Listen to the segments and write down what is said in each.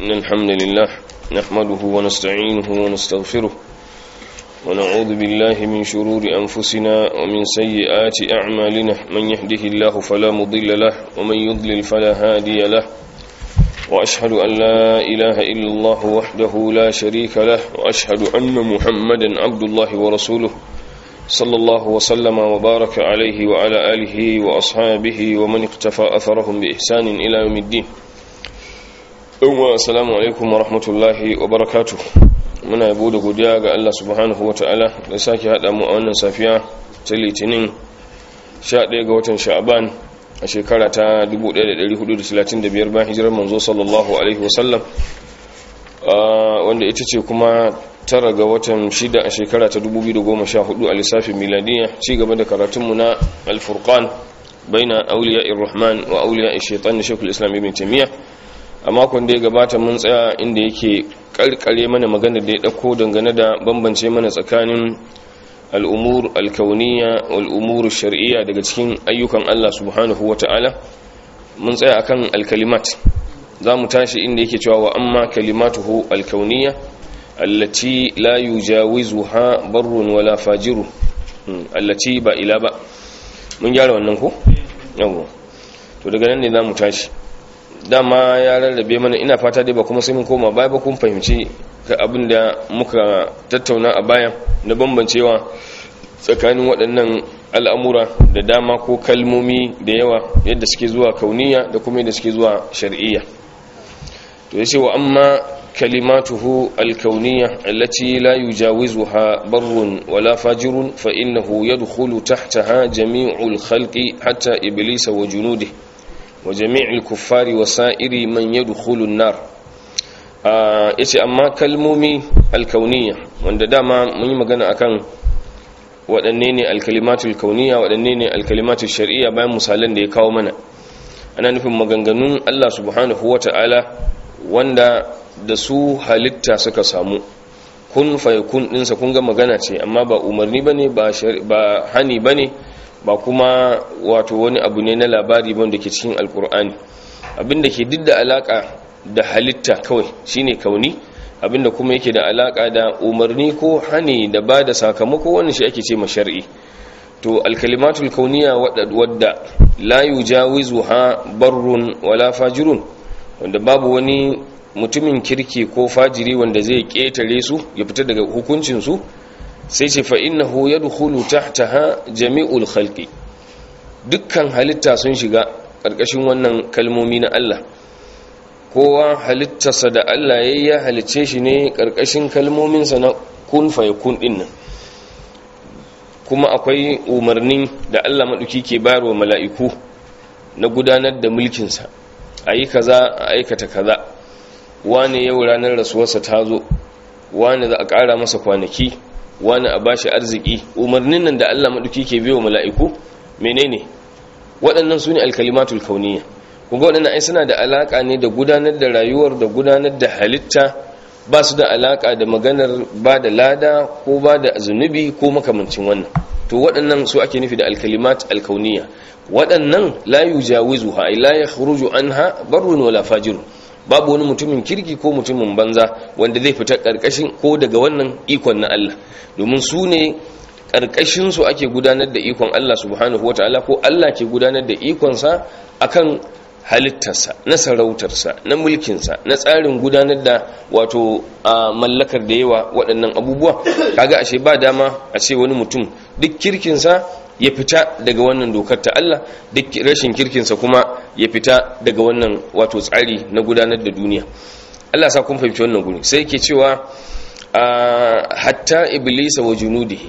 إن الحمد لله نحمده ونستعينه ونستغفره ونعوذ بالله من شرور أنفسنا ومن سيئات أعمالنا من يهده الله فلا مضل له ومن يضلل فلا هادي له وأشهد أن لا إله إلا الله وحده لا شريك له وأشهد أن محمدا عبد الله ورسوله صلى الله وسلم وبارك عليه وعلى آله وأصحابه ومن اقتفى أثرهم بإحسان إلى يوم الدين السلام عليكم ورحمة الله وبركاته muna yabo da godiya ga Allah subhanahu wata'ala da sake haɗa mu a wannan safiya ta litinin 11 ga watan sha'aban a shekara ta 1435 bayan hijirar manzo sallallahu alaihi wasallam wanda ita ce kuma tara ga watan shida a shekara ta 2014 a lissafin miladiya ci gaba da karatunmu na alfurqan baina auliya irrahman wa auliya shaitan da shekul islam ibn taimiyya a makon da ya gabata mun tsaya inda yake karkare mana magana da ya dauko dangane da bambance mana tsakanin al'umur alkauniya wal'umur shari'iyya daga cikin ayyukan Allah subhanahu wa ta'ala mun tsaya akan alkalimat za mu tashi inda yake cewa wa amma kalimatuhu alkauniya allati la yujawizuha barrun wala fajiru allati ba ila ba mun gyara wannan ko yawo to daga nan ne za mu tashi dama ya rarrabe mana ina fata dai ba kuma sai mun koma baya ba kun fahimci ga abin da muka tattauna a baya na bambancewa tsakanin waɗannan al'amura da dama ko kalmomi da yawa yadda suke zuwa kauniya da kuma yadda suke zuwa shar'iyya to yace wa amma kalimatuhu alkauniyya allati la yujawizuha barrun wala fajirun fa innahu yadkhulu tahtaha jami'ul khalqi hatta iblisa wa junudihi wa jami'il kuffari wa sa'iri man yadkhulu an-nar yace amma kalmomi alkauniyya wanda dama mun yi magana akan waɗanne ne alkalimatul kauniyya waɗanne ne alkalimatul shar'iyya bayan misalan da ya kawo mana ana nufin maganganun Allah subhanahu wata'ala wanda da su halitta suka samu kun fayakun ɗinsa kun ga magana ce amma ba umarni bane ba ba hani bane ba kuma wato wani abu ne na labari wanda ke cikin alkur'ani abinda ke duk da alaka da halitta kawai shine kauni abinda kuma yake da alaka da umarni ko hani da ba da sakamako wannan shi ake ce shar'i to alkalimatul kauniya wadda la yujawizuha barrun wala fajirun wanda babu wani mutumin kirki ko fajiri wanda zai ketare su ya fita daga hukuncin su sai ce fa innahu yadkhulu tahtaha jami'ul khalqi dukkan halitta sun shiga karkashin wannan kalmomi na Allah kowa halittarsa da Allah yayi ya halicce shi ne karkashin kalmominsa na kun fa yakun din nan kuma akwai umarnin da Allah maduki ke bayarwa mala'iku na gudanar da mulkin sa ayi kaza a aikata kaza wane yau ranar rasuwarsa ta zo wane za a ƙara masa kwanaki wani a bashi arziki umarnin nan da Allah maduki ke biyo mala'iku menene waɗannan su ne alkalimatul kauniya kunga waɗannan ai suna da alaƙa ne da gudanar da rayuwar da gudanar da halitta ba su da alaƙa da maganar ba da lada ko ba da zunubi ko makamancin wannan to waɗannan su ake nufi da alkalimat alkauniya waɗannan la yujawizuha ay la yakhruju anha barrun wala fajirun babu wani mutumin kirki ko mutumin banza wanda zai fita karkashin ko daga wannan ikon na Allah domin su ne karkashin su ake gudanar da ikon Allah subhanahu wataala ko Allah ke gudanar da ikonsa akan halittarsa na sarautarsa na mulkinsa na tsarin gudanar da wato a mallakar da yawa waɗannan abubuwa kaga ashe ba dama a ce wani mutum duk kirkinsa ya fita daga wannan dokar ta Allah duk rashin kirkinsa kuma ya fita daga wannan wato tsari na gudanar da duniya Allah sa kun fahimci wannan guri sai yake cewa hatta iblis wa junudihi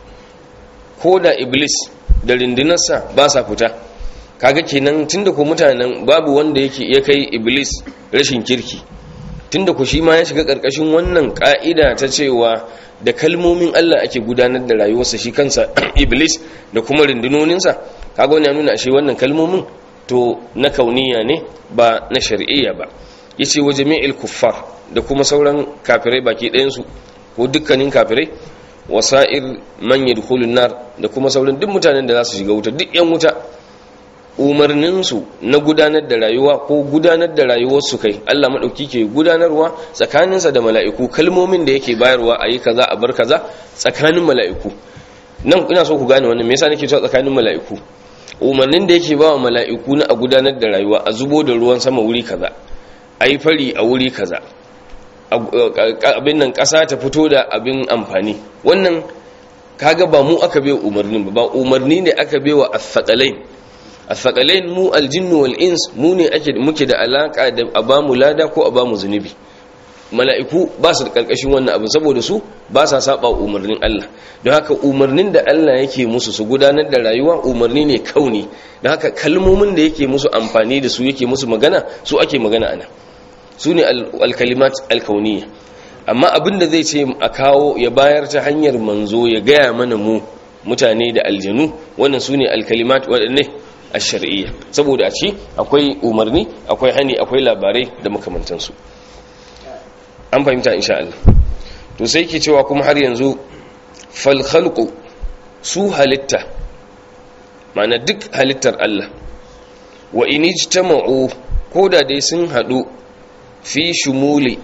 ko da iblis da rindinarsa ba sa fita kaga kenan tunda ku mutanen babu wanda yake ya kai iblis rashin kirki tunda ku shi ma ya shiga karkashin wannan ka'ida ta cewa da kalmomin Allah ake gudanar da rayuwarsa shi kansa iblis da kuma rundunoninsa kaga wani ya nuna ashe wannan kalmomin to na kauniya ne ba na shari'iyya ba yace wa jami'il kuffar da kuma sauran kafirai baki ɗayan su ko dukkanin kafirai wasa'ir man yadkhulun nar da kuma sauran duk mutanen da za su shiga wuta duk yan wuta umarninsu na gudanar da rayuwa ko gudanar da rayuwarsu kai Allah maɗauki ke gudanarwa tsakaninsa da mala'iku kalmomin da yake bayarwa a yi kaza a bar kaza tsakanin mala'iku nan ina so ku gane wannan me yasa nake cewa tsakanin mala'iku umarnin da yake bawa mala'iku na a gudanar da rayuwa a zubo da ruwan sama wuri kaza a yi fari a wuri kaza abin nan ƙasa ta fito da abin amfani wannan kaga ba mu aka bai umarnin ba umarni ne aka bai wa asaqalain asaqalain mu aljinnu wal ins mu ne ake muke da alaka da abamu lada ko abamu zunubi mala'iku ba su da karkashin wannan abin saboda su ba sa saba umarnin Allah don haka umarnin da Allah yake musu su gudanar da rayuwa umarni ne kauni don haka kalmomin da yake musu amfani da su yake musu magana su ake magana ana su ne alkalimat alkauniya amma abin da zai ce a kawo ya bayar ta hanyar manzo ya gaya mana mu mutane da aljanu wannan su ne alkalimat waɗanne a shari'iyya saboda a ci akwai umarni akwai hani akwai labarai da makamantansu an fahimta insha Allah to sai ke cewa kuma har yanzu falkhalqu su halitta mana duk halittar Allah wa in ijtama'u koda dai sun hadu fi shumuli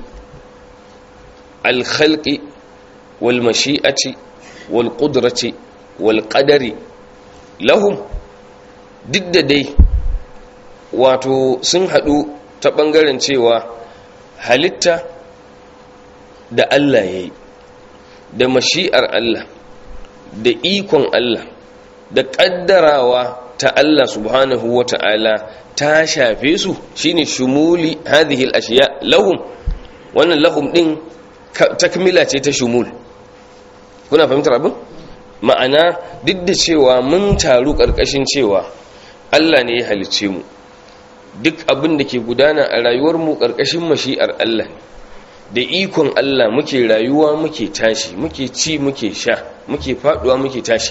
alkhalqi wal mashi'ati wal qudrati wal qadari lahum duk da dai wato sun hadu ta bangaren cewa halitta da Allah ya yi da mashi'ar Allah da ikon Allah da ƙaddarawa ta Allah subhanahu wa ta'ala ta shafe su shine shumuli hadhihi al-ashiya lahum wannan lahum din takmila ce ta shumul kuna fahimtar abin ma'ana duk da cewa mun taru ƙarƙashin cewa Allah ne ya halicce mu duk abin da ke gudana a rayuwar mu ƙarƙashin mashi'ar Allah ne da ikon Allah muke rayuwa muke tashi muke ci muke sha muke faduwa muke tashi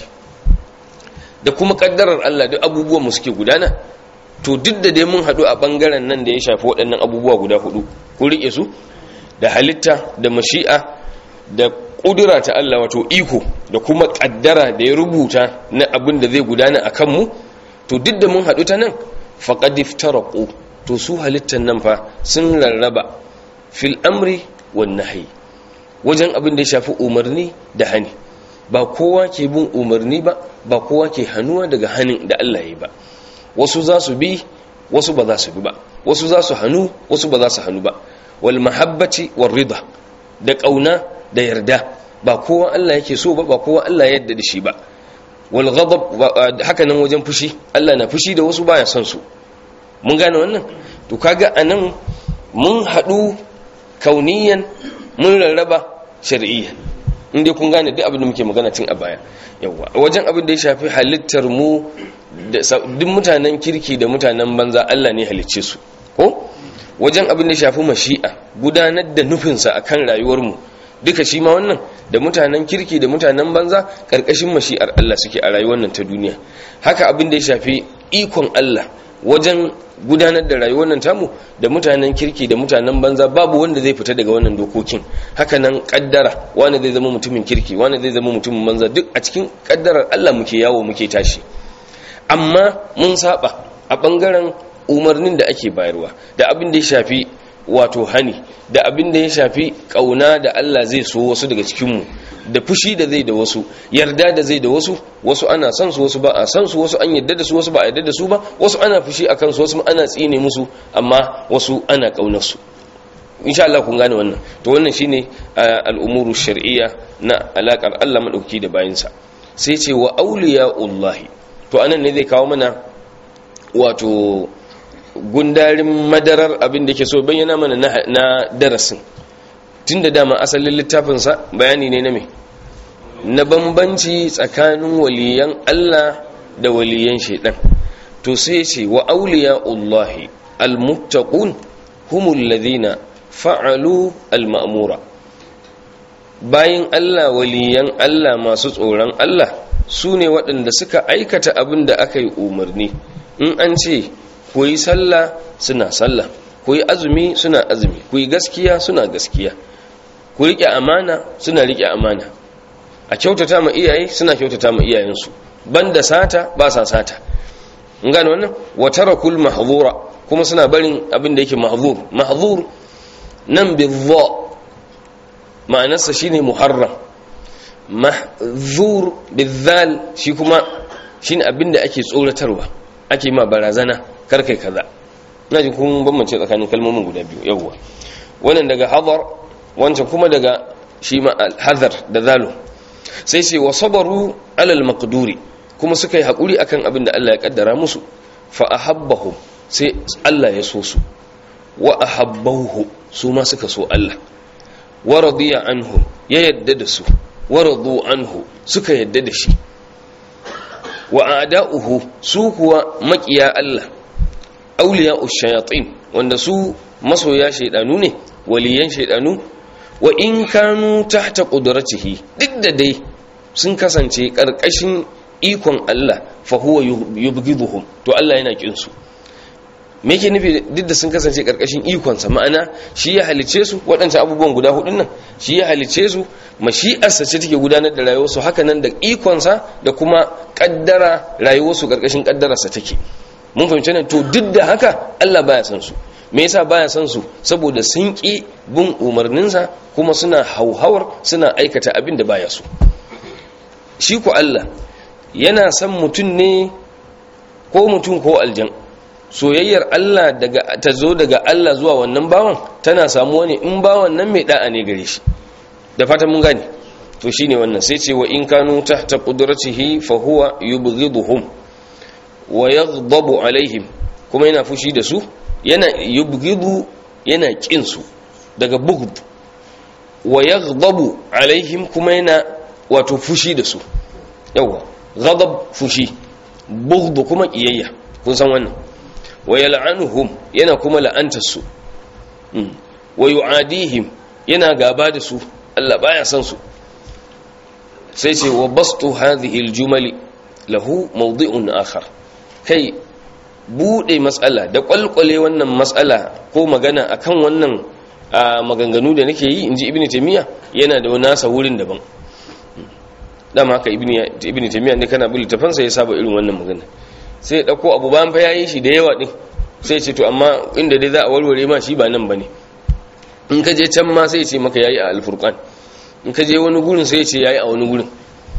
da kuma kaddarar Allah duk abubuwan mu suke gudana to duk da dai mun hadu a bangaren nan da ya shafi waɗannan abubuwa guda hudu ku rike su da halitta da mashi'a da kudura ta Allah wato iko da kuma kaddara da ya rubuta na abin da zai gudana a kanmu to duk da mun hadu ta nan faqad iftaraqu to su halittan nan fa sun rarraba fil amri wan nahyi wajen abin da ya shafi umarni da hani ba kowa ke bin umarni ba ba kowa ke hannuwa daga hanin da Allah ya yi ba wasu za su bi wasu ba za su bi ba wasu za su hannu wasu ba za su hannu ba wal mahabbati war rida da kauna da yarda ba kowa Allah yake so ba ba kowa Allah ya yarda da shi ba wal ghadab haka nan wajen fushi Allah na fushi da wasu baya son su mun gane wannan to kaga anan mun haɗu kauniyan mun rarraba shar'iyyan inda kun gane duk abin da muke magana tun a baya yawa wajen abin da ya shafi halittar mu duk mutanen kirki da mutanen banza Allah ne halicce su ko wajen abin da ya shafi mashi'a gudanar da nufinsa akan rayuwar mu duka shi ma wannan da mutanen kirki da mutanen banza karkashin mashi'ar Allah suke a rayuwar nan ta duniya haka abin da ya shafi ikon Allah wajen gudanar da rayuwar nan tamu da mutanen kirki da mutanen banza babu wanda zai fita daga wannan dokokin hakanan kaddara wani zai zama mutumin kirki wani zai zama mutumin banza duk a cikin kaddarar Allah muke yawo muke tashi amma mun saba a bangaren umarnin da ake bayarwa da abin da ya shafi wato hani da abin da ya shafi kauna da Allah zai so wasu daga cikinmu da fushi da zai da wasu yarda da zai da wasu wasu ana son su wasu ba a san su wasu an yarda da su wasu ba a yarda da su ba wasu ana fushi a kansu wasu ana tsine musu amma wasu ana kaunar su insha Allah kun gane wannan to wannan shine al'umuru shar'iyya na alakar Allah madauki da bayinsa sai ce wa awliya'ullahi to anan ne zai kawo mana wato gundarin madarar abin da ke so bayyana mana na darasin tun da dama asalin littafinsa bayani ne na me na bambanci tsakanin waliyan Allah da waliyan shaidan to sai ce wa auliya'ullahi almuttaqun humul ladina fa'alu alma'mura bayin Allah waliyan Allah masu tsoron Allah su ne waɗanda suka aikata abin da aka yi umarni in an ce ku yi sallah suna sallah ku yi azumi suna azumi ku yi gaskiya suna gaskiya ku riƙe amana suna riƙe amana a kyautata ma iyaye suna kyautata ma iyayensu banda sata ba sa sata in gane wannan wa tarakul mahdhura kuma suna barin abin da yake mahzur mahzur nan bidha ma'anarsa shine muharram mahzur bizal shi kuma shine abin da ake tsoratarwa ake ma barazana karkai kaza ina jin kun bambance tsakanin kalmomin guda biyu yawwa wannan daga hadar wancan kuma daga shi ma hadar da zalo sai sai wa sabaru alal maqduri kuma suka yi hakuri akan abin da Allah ya kaddara musu fa ahabbahum sai Allah ya so su wa ahabbahu su ma suka so Allah wa radiya anhu ya yadda da su wa radu anhu suka yadda da shi wa a'da'uhu su kuwa makiya Allah auliya shayatin wanda su masoya shaidanu ne waliyan shaidanu wa in kanu tahta qudratihi duk da dai sun kasance karkashin ikon Allah fa huwa yubghiduhum to Allah yana kin su me yake nufi duk da sun kasance karkashin ikonsa ma'ana shi ya halice su waɗancan abubuwan guda hudun nan shi ya halice su mashi'arsa ce take gudanar da rayuwarsu haka nan da ikonsa da kuma kaddara rayuwarsu karkashin kaddararsa take mun fahimci nan to duk da haka Allah baya san su me yasa baya san su saboda sun ki bin umarninsa kuma suna hauhawar suna aikata abin da baya so shi ku Allah yana san mutum ne ko mutum ko aljan soyayyar Allah daga ta zo daga Allah zuwa wannan bawan tana samuwa ne in bawan nan mai da'a ne gare shi da fatan mun gane to shine wannan sai ce wa in kanu tahta qudratihi fa huwa yubghiduhum wa yaghdabu alaihim kuma yana fushi da su yana yubghidu yana kin su daga bughd wa yaghdabu alaihim kuma yana wato fushi da su yawa ghadab fushi bughd kuma kiyayya kun san wannan wa yal'anuhum yana kuma la'antar su wa yu'adihim yana gaba da su Allah baya san su sai ce wa bastu hadhihi aljumali lahu mawdi'un akhar kai bude matsala da kwalkwale wannan matsala ko magana akan wannan maganganu da nake yi inji ibnu taymiya yana da wani nasa wurin daban dama haka ibnu taymiya ne kana bin littafansa ya saba irin wannan magana sai ya dauko abu bayan fa yayi shi da yawa din sai ce to amma inda dai za a warware ma shi ba nan bane in ka je can ma sai ya ce maka yayi a alfurqan in ka je wani gurin sai ya ce yayi a wani gurin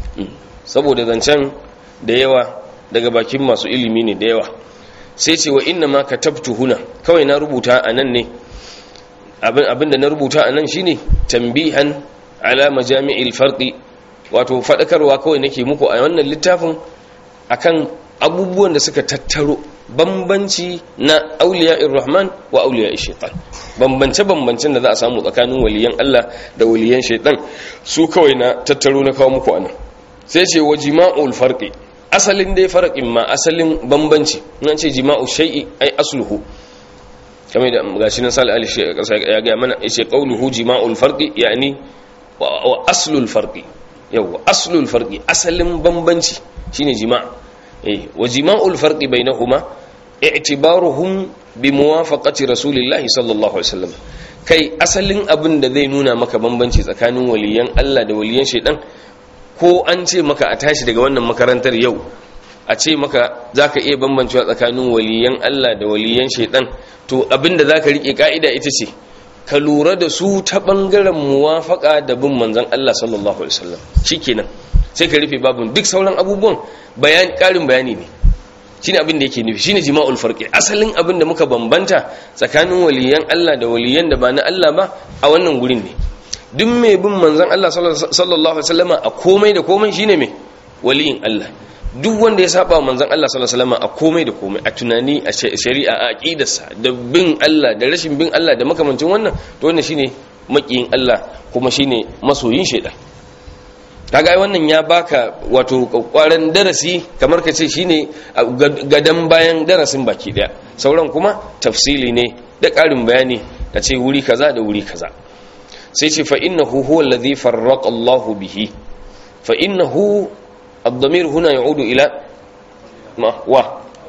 saboda zancen da yawa daga bakin masu ilimi ne da yawa sai ce wa inna ma katabtu huna kawai na rubuta a nan ne abin da na rubuta a nan shine tambihan ala majami'il farqi wato fadakarwa kawai nake muku a wannan littafin akan abubuwan da suka tattaro bambanci na auliya rahman wa auliya shaitan bambance bambancen da za a samu tsakanin waliyan Allah da waliyan shaitan su kawai na tattaro na kawo muku anan sai ce wa jima'ul farqi asalin dai farqin ma asalin bambanci nan ce jima'u shay'i ai asluhu kamar da gashi nan sal ali ya ga mana yace qawluhu jima'ul farqi yani wa aslul farqi yawa aslul farqi asalin bambanci shine jima' eh wa jima'ul farqi bainahuma i'tibaruhum bi muwafaqati rasulillahi sallallahu alaihi wasallam kai asalin abin da zai nuna maka bambanci tsakanin waliyan Allah da waliyan shaitan ko an ce maka a tashi daga wannan makarantar yau a ce maka zaka iya bambancewa tsakanin waliyan Allah da waliyan shaitan to abinda zaka rike ka'ida ita ce ka lura da su ta bangaren muwafaka da bin manzon Allah sallallahu alaihi wasallam shikenan sai ka rufe babun duk sauran abubuwan bayan karin bayani ne shine abin da yake nufi shine jima'ul farqi asalin abin da muka bambanta tsakanin waliyan Allah da waliyan da ba na Allah ba a wannan gurin ne duk mai bin manzon Allah sallallahu alaihi wasallama a komai da komai shine mai waliyin Allah duk wanda ya saba wa manzon Allah sallallahu alaihi wasallama a komai da komai a tunani a shari'a a aqidarsa da bin Allah da rashin bin Allah da makamancin wannan to wannan shine makiyin Allah kuma shine masoyin shaidan kaga wannan ya baka wato kwaran darasi kamar ka ce shine gadan bayan darasin baki daya sauran kuma tafsili ne da karin bayani da ce wuri kaza da wuri kaza sai ce fa innahu huwa alladhi farraqa Allah bihi fa innahu ad-damir huna ya'udu ila ma wa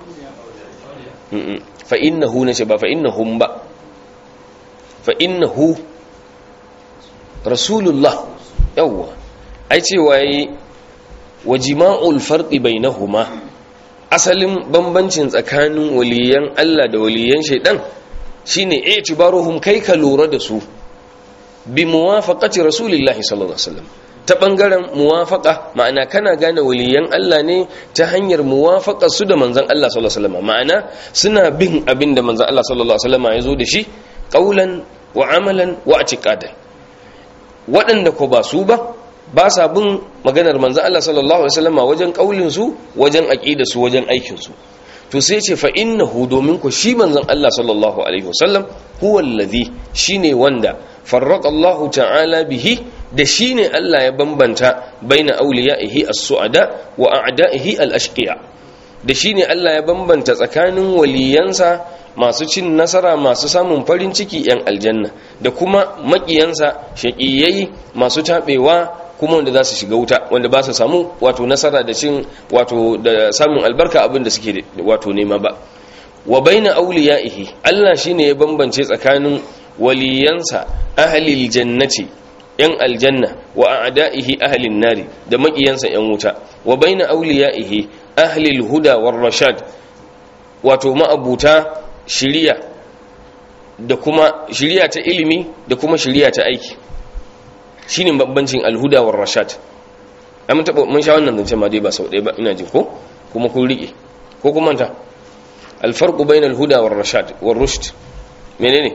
fa innahu ne ce ba fa innahum ba fa innahu rasulullah yawwa ai cewa yi wa jima'ul farqi bainahuma asalin bambancin tsakanin waliyan Allah da waliyan shaidan shine i'tibaruhum kai ka lura da su bi muwafaqati rasulillahi sallallahu alaihi wasallam ta bangaren muwafaqa ma'ana kana gane waliyan Allah ne ta hanyar muwafaqa su da manzon Allah sallallahu alaihi wasallam ma'ana suna bin abin da manzon Allah sallallahu alaihi wasallam ya zo da shi qaulan wa amalan wa i'tiqadan waɗanda ko ba su ba ba sa bin maganar manzon Allah sallallahu alaihi wasallam wajen kaulin su wajen aqida su wajen aikin su to sai ce fa innahu domin ku shi manzon Allah sallallahu alaihi wasallam huwa allazi shine wanda farraqa Allah ta'ala bihi da shine Allah ya bambanta baina awliyaihi as-su'ada wa a'da'ihi al-ashqiya da shine Allah ya bambanta tsakanin waliyansa masu cin nasara masu samun farin ciki yan aljanna da kuma makiyansa shaqiyai masu tabewa kuma wanda za su shiga wuta wanda ba su samu wato nasara da cin wato da samun albarka abin da suke wato nema ba wa baina awliyaihi Allah shine ya bambance tsakanin waliyansa ahlil jannati yan aljanna wa a'da'ihi ahlin nari da makiyansa yan wuta wa baina awliyaihi ahlil huda war rashad wato ma'abuta shiriya da kuma shiriya ta ilimi da kuma shiriya ta aiki shine bambancin alhuda war rashad amma taba mun sha wannan zance ma dai ba sau ɗaya ba ina jin ko kuma kun rike ko kuma ta alfarqu bayna alhuda war rashad war rushd menene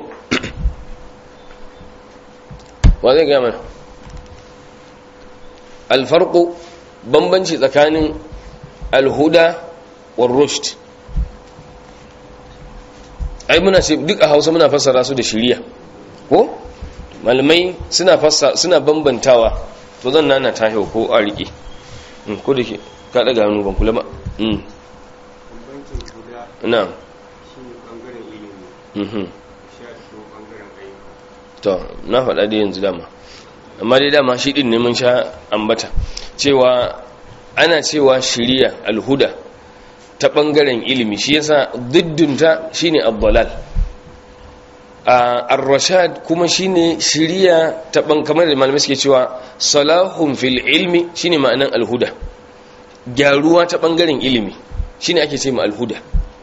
wa zai ga mana alfarqu bambanci tsakanin alhuda war rushd ai muna ce duk a Hausa muna fassara su da shiriya ko malamai suna fassa suna bambantawa to zan nana ta hau ko a rike ko da ke ka daga hannu ban kula ba bambancin guda na shi ne ɓangaren ilimi mhm sha shi ɓangaren ayyuka to na faɗa da yanzu dama amma dai dama shi ɗin ne mun sha ambata cewa ana cewa shiriya alhuda ta ɓangaren ilimi shi yasa diddunta shine abdalal ar-rashad kuma shine shiriya ta ban kamar da malamai suke cewa salahun fil ilmi shine ma'anan alhuda gyaruwa ta bangaren ilimi shine ake ce ma alhuda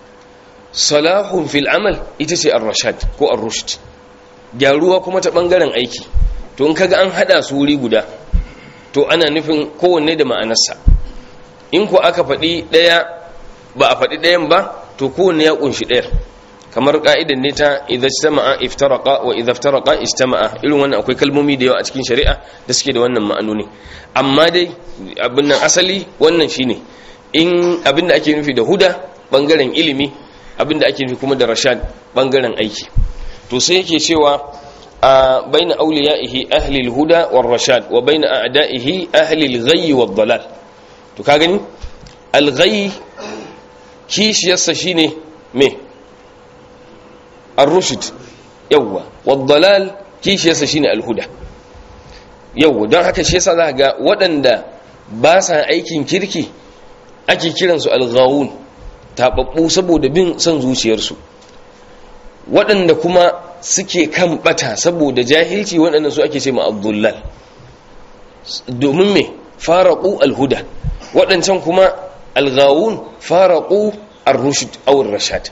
salahun fil amal ita ce ar-rashad ko ar-rushd gyaruwa kuma ta bangaren aiki to in kaga an hada su wuri guda to ana nufin kowanne da ma'anarsa in ko aka faɗi ɗaya ba a faɗi ɗayan ba to kowanne ya ƙunshi ɗayar kamar ka'idan ne ta idza istama'a iftaraqa wa idza iftaraqa istama'a irin wannan akwai kalmomi da yawa a cikin shari'a da suke da wannan ma'anoni amma dai abin nan asali wannan shine in abin da ake nufi da huda bangaren ilimi abin da ake nufi kuma da rashad bangaren aiki to sai yake cewa a baina awliyaihi ahli al-huda war rashad wa baina a'da'ihi ahli al-ghayy wad dalal to ka gani al-ghayy kishiyarsa shine me الرشد يوا والضلال kishi yasa shine alhuda yau don haka shi yasa za ga waɗanda ba sa aikin kirki ake kiransu alghawun taɓaɓɓu saboda bin son zuciyarsu waɗanda kuma suke kan ɓata saboda jahilci waɗanda su ake ce ma abdullal domin me faraƙu alhuda waɗancan kuma alghawun faraƙu ar-rushd aw ar-rashad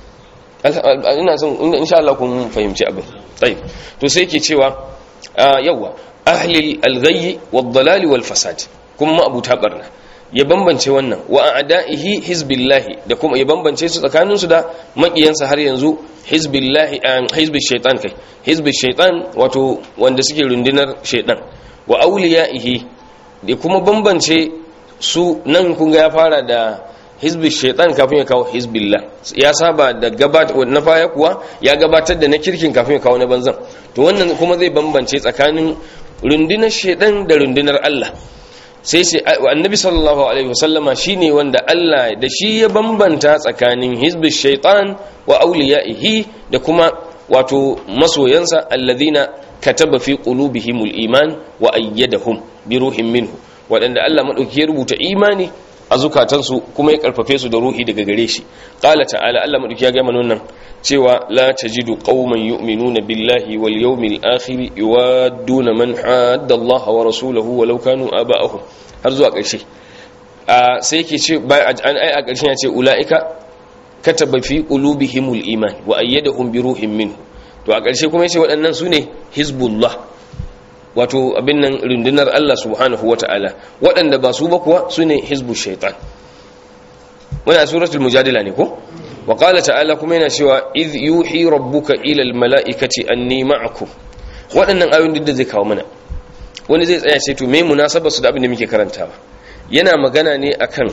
ina son insha Allah kun fahimci abin tayyib to sai yake cewa yawa ahli al-ghayy wad-dalal wal-fasad kuma abuta barna ya bambance wannan wa a'da'ihi hizbillahi da kuma ya bambance su tsakanin su da makiyansa har yanzu hizbillahi hizbi shaytan kai hizbi shaytan wato wanda suke rundunar shaytan wa awliyaihi da kuma bambance su nan kun ga ya fara da hizbi shaitan kafin ya kawo hizbillah ya saba da gabatar na baya kuwa ya gabatar da na kirkin kafin ya kawo na banzan to wannan kuma zai bambance tsakanin rundunar shaitan da rundunar Allah sai sai annabi sallallahu alaihi wasallama shine wanda Allah da shi ya bambanta tsakanin hizbi shaitan wa awliyaihi da kuma wato masoyansa alladhina kataba fi qulubihimul iman wa ayyadahum bi ruhin minhu wadanda Allah madauki ya rubuta imani a zukatansu kuma ya karfafe su da ruhi daga gare shi qala ta'ala Allah madauki ya ga mana wannan cewa la tajidu qauman yu'minuna billahi wal yawmil akhir yuwadduna man hadda Allah wa rasulahu walau kanu aba'ahum har zuwa ƙarshe a sai yake ce an ai a ƙarshen ya ce ulaika kataba fi qulubihimul iman wa ayyadahum bi ruhin minhu to a ƙarshe kuma yace waɗannan sune hizbullah wato abin nan rundunar Allah subhanahu wata'ala waɗanda ba su ba kuwa sune hizbu shaitan wannan suratul mujadila ne ko wa qala ta'ala kuma yana cewa iz yuhi rabbuka ila al mala'ikati anni ma'akum waɗannan ayoyin da zai kawo mana wani zai tsaya ce to me munasabar su da abin da muke karantawa yana magana ne akan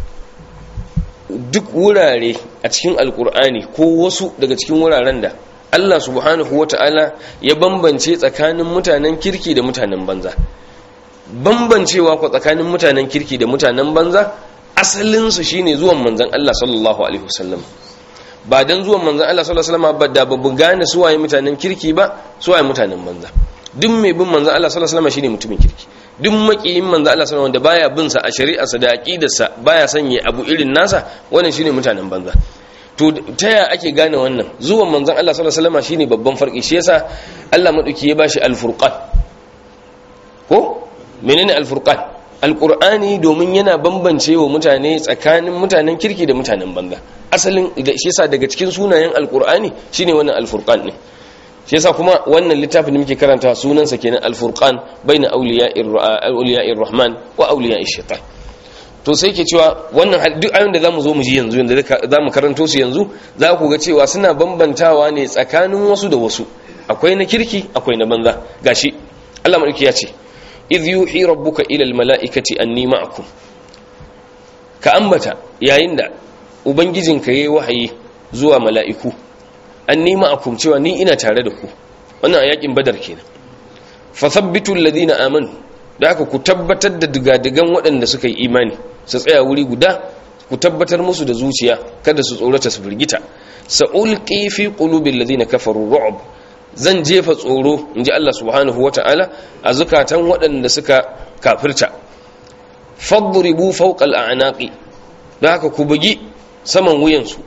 duk wurare a cikin alkur'ani ko wasu daga cikin wuraren da Allah subhanahu wata'ala ya bambance tsakanin mutanen kirki da mutanen banza bambancewa ko tsakanin mutanen kirki da mutanen banza asalinsu shine zuwan manzon Allah sallallahu alaihi wasallam ba dan zuwan manzon Allah sallallahu alaihi wasallam ba da babu gane suwaye mutanen kirki ba suwaye mutanen banza duk mai bin manzon Allah sallallahu alaihi wasallam shine mutumin kirki duk makiyin manzon Allah sallallahu alaihi wasallam wanda baya bin sa a shari'arsa da aqidarsa baya sanye abu irin nasa wannan shine mutanen banza to ta ya ake gane wannan zuwan manzon Allah sallallahu alaihi wasallam shine babban farki shi yasa Allah madauki ya bashi al-furqan ko menene al-furqan alqur'ani domin yana bambance wa mutane tsakanin mutanen kirki da mutanen banza asalin shi yasa daga cikin sunayen alqur'ani shine wannan al-furqan ne shi yasa kuma wannan littafin da muke karanta sunansa kenan al-furqan baina awliya'ir rahman wa awliya'ish shaitan to sai ke cewa wannan duk ayoyin da zamu zo mu ji yanzu yanzu zamu karanto su yanzu za ku ga cewa suna bambantawa ne tsakanin wasu da wasu akwai na kirki akwai na banza gashi Allah madauki ya ce idh yuhi rabbuka ila almalaikati anni ma'akum ka ambata yayin da ubangijinka yayi wahayi zuwa mala'iku anni ma'akum cewa ni ina tare da ku wannan a yakin badar kenan fa thabbitu alladhina amanu da haka ku tabbatar da digadigan waɗanda suka yi imani su tsaya wuri guda ku tabbatar musu da zuciya kada su tsorata su firgita sa'ulqi fi qulubil ladina kafaru ru'b zan jefa tsoro inji Allah subhanahu wata'ala a zukatan waɗanda suka kafirta fadribu fawqa al'anaqi da haka ku bugi saman wuyansu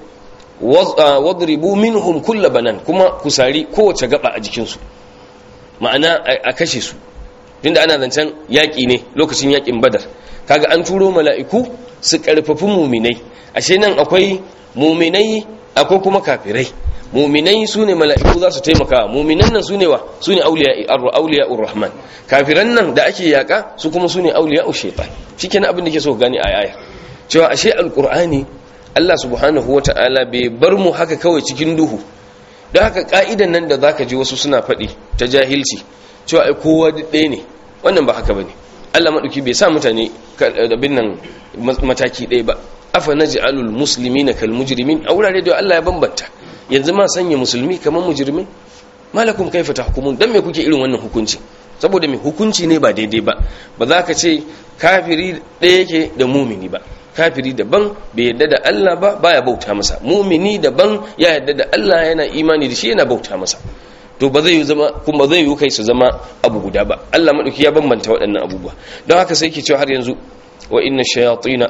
wadribu minhum kull banan kuma ku sari kowace gaba a jikinsu ma'ana a kashe su tunda ana zancen yaƙi ne lokacin yaƙin badar kaga an turo mala'iku su ƙarfafi muminai ashe nan akwai muminai akwai kuma kafirai muminai su ne mala'iku za su taimaka muminan nan su ne wa su ne auliya'ur rahman kafiran nan da ake yaƙa su kuma su ne auliya'ur shaitan shi kenan abin da ke so gani a yaya cewa ashe alƙur'ani allah subhanahu wa ta'ala bai bar mu haka kawai cikin duhu don haka ka'idan nan da zaka ji wasu suna faɗi ta jahilci cewa ai kowa ɗaya ne wannan ba haka bane Allah madauki bai sa mutane abin nan mataki ɗaya ba afa naj'alul muslimina kal mujrimin a wurare da Allah ya bambanta yanzu ma sanya musulmi kamar mujrimin malakum kaifa tahkumun dan me kuke irin wannan hukunci saboda me hukunci ne ba daidai ba ba za ka ce kafiri ɗaya yake da mumini ba kafiri daban bai yadda da Allah ba baya bauta masa mumini daban ya yadda da Allah yana imani da shi yana bauta masa to ba zai yi zama kuma zai yi kai su zama abu guda ba Allah madauki ya bambanta waɗannan abubuwa don haka sai ke cewa har yanzu wa inna shayatina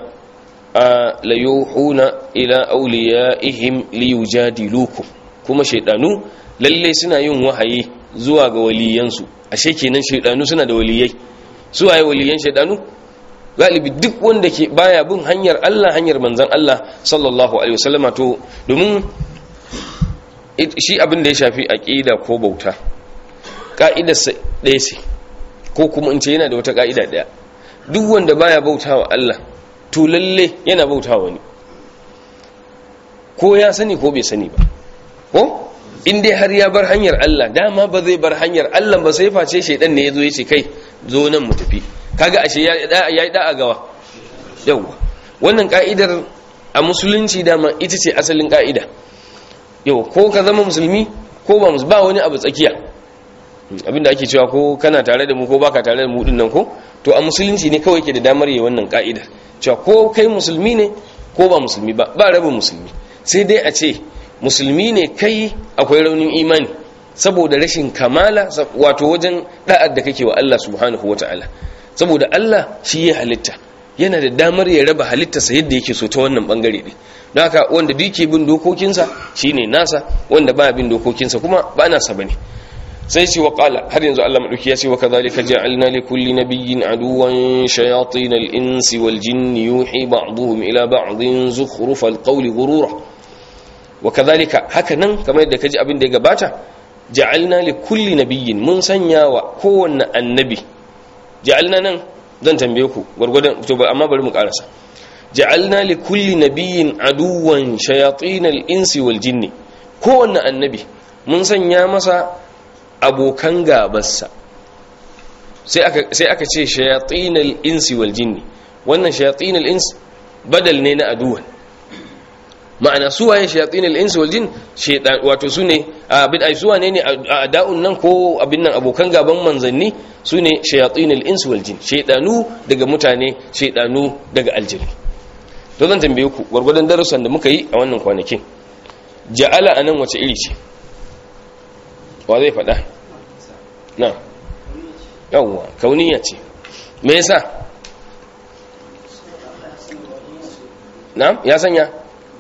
la yuhuna ila awliyaihim liyujadilukum kuma shaydanu lalle suna yin wahayi zuwa ga waliyansu ashe kenan shaydanu suna da waliyai su waye waliyan shaydanu galibi duk wanda ke baya bin hanyar Allah hanyar manzon Allah sallallahu alaihi wasallama to domin shi abin da ya shafi aƙida ko bauta ƙa'idarsa ɗaya ce ko kuma in ce yana da wata ƙa'ida ɗaya duk wanda baya bauta wa Allah to lalle yana bauta wa wani ko ya sani ko bai sani ba ko in dai har ya bar hanyar Allah dama ba zai bar hanyar Allah ba sai face shaidan ne ya zo ya ce kai zo nan mu tafi kaga ashe ya yi da'a gawa yawwa wannan ka'idar a musulunci dama ita ce asalin ka'ida yau ko ka zama musulmi ko ba ba wani abu tsakiya abinda ake cewa ko kana tare da mu ko baka tare da mu din nan ko to a musulunci ne kawai ke da damar yi wannan ka'ida cewa ko kai musulmi ne ko ba musulmi ba ba rabin musulmi sai dai a ce musulmi ne kai akwai raunin imani saboda rashin kamala wato wajen da'ar da kake wa Allah subhanahu wataala saboda Allah shi ya halitta yana da damar ya raba halittarsa yadda yake so ta wannan bangare ne don haka wanda duk ke bin dokokinsa shine nasa wanda ba bin dokokinsa kuma ba nasa bane sai ce wa qala har yanzu Allah madauki ya ce wa kadhalika ja'alna li kulli nabiyyin aduwan shayatin al-insi wal jinni yuhi ba'dhum ila ba'dhin zukhrufal qawli ghurura wa kadhalika haka nan kamar yadda kaji abin da ya gabata ja'alna li kulli nabiyyin mun sanya wa kowanne annabi ja'alna nan zan tambaye ku gurgurdan to amma bari mu karasa ja'alna li kulli nabiyyin aduwan shayatin al-insi wal jinni kowanne annabi mun sanya masa abokan gabarsa sai aka sai aka ce shayatin al-insi wal jinni wannan shayatin al-ins badal ne na aduwan ma'ana su waye shayatin al-ins wal jin shaytan wato sune abin ai suwa ne ne a da'un nan ko abin nan abokan gaban manzanni sune shayatin al-ins wal jin shaytanu daga mutane shaytanu daga aljini to zan tambaye ku gurgurdan darussan da muka yi a wannan kwanakin ja'ala anan wace iri ce wa zai faɗa na yawwa kauniya ce me yasa na ya sanya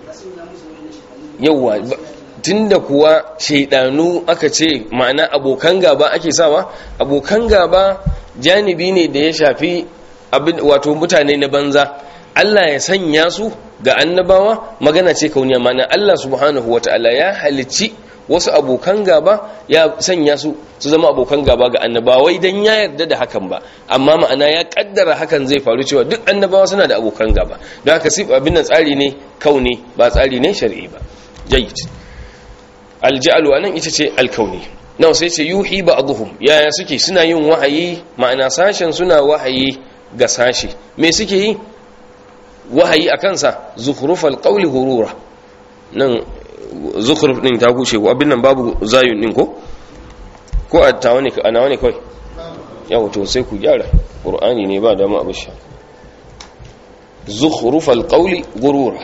yauwa tunda kuwa shaidanu aka ce ma'ana abokan gaba ake sawa abokan gaba janibi ne da ya shafi abin wato mutane na banza Allah ya sanya su ga annabawa magana ce kauniya ma'ana Allah subhanahu wata'ala ya halicci wasu abokan gaba ya sanya su su zama abokan gaba ga annabawai dan ya yarda da hakan ba amma ma'ana ya kaddara hakan zai faru cewa duk annabawa suna da abokan gaba don haka sif abin nan tsari ne kauni ba tsari ne shar'i ba jayyid alja'alu anan ita ce alkauni nawa sai ce yuhi ba'dhum yaya suke suna yin wahayi ma'ana sashen suna wahayi ga sashi me suke yi wahayi akan sa zukhrufal qawli hurura nan zukhruf din ta kushe ko abin nan babu zayun din ko ko a tawa ne a nawa ne kai yawa to sai ku gyara qur'ani ne ba da mu abin sha zukhrufal qawli gurura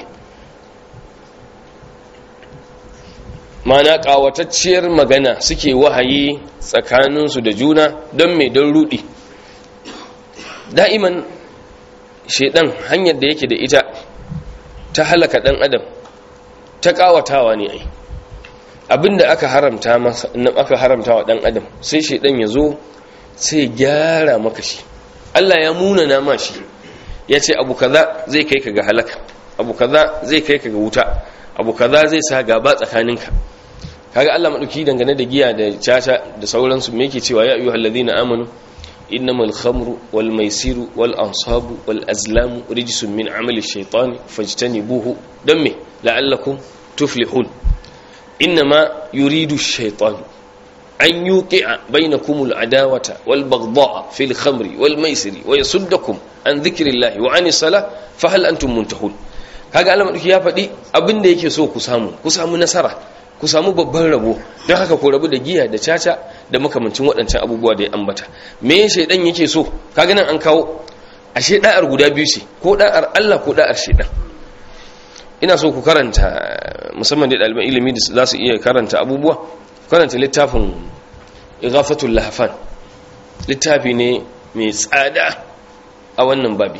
mana ƙawatacciyar magana suke wahayi tsakaninsu da juna don mai don rudi da'iman shaidan hanyar da yake da ita ta halaka ɗan adam ta ƙawatawa ne ai abinda aka haramta masa aka haramta wa ɗan adam sai shaidan ya zo sai gyara maka shi Allah ya munana ma shi ya ce abu kaza zai kai ka ga halaka abu kaza zai kai ka ga wuta abu kaza zai sa gaba tsakaninka kaga Allah madauki dangane da giya da caca da sauransu me yake cewa ya ayyuhal ladina amanu innamal khamru wal maisiru wal ansabu wal azlamu rijsun min amali shaytani fajtanibuhu dan me la'allakum tuflihun innama yuridu ash-shaytanu an yuqi'a bainakumul adawata wal baghdha'a fil khamri wal maisiri wa yasuddakum an dhikrillahi wa anis salah fa hal antum muntahun kaga Allah madauki ya faɗi abin da yake so ku samu ku samu nasara ku samu babban rabo don haka ku rabu da giya da caca da makamancin waɗancan abubuwa da ya ambata me shaidan yake so kaga nan an kawo ashe da'ar guda biyu ce ko da'ar Allah ko da'ar shaidan ina so ku karanta musamman da ɗaliban ilimi da za su iya karanta abubuwa karanta littafin ighafatul lahfan littafi ne mai tsada a wannan babi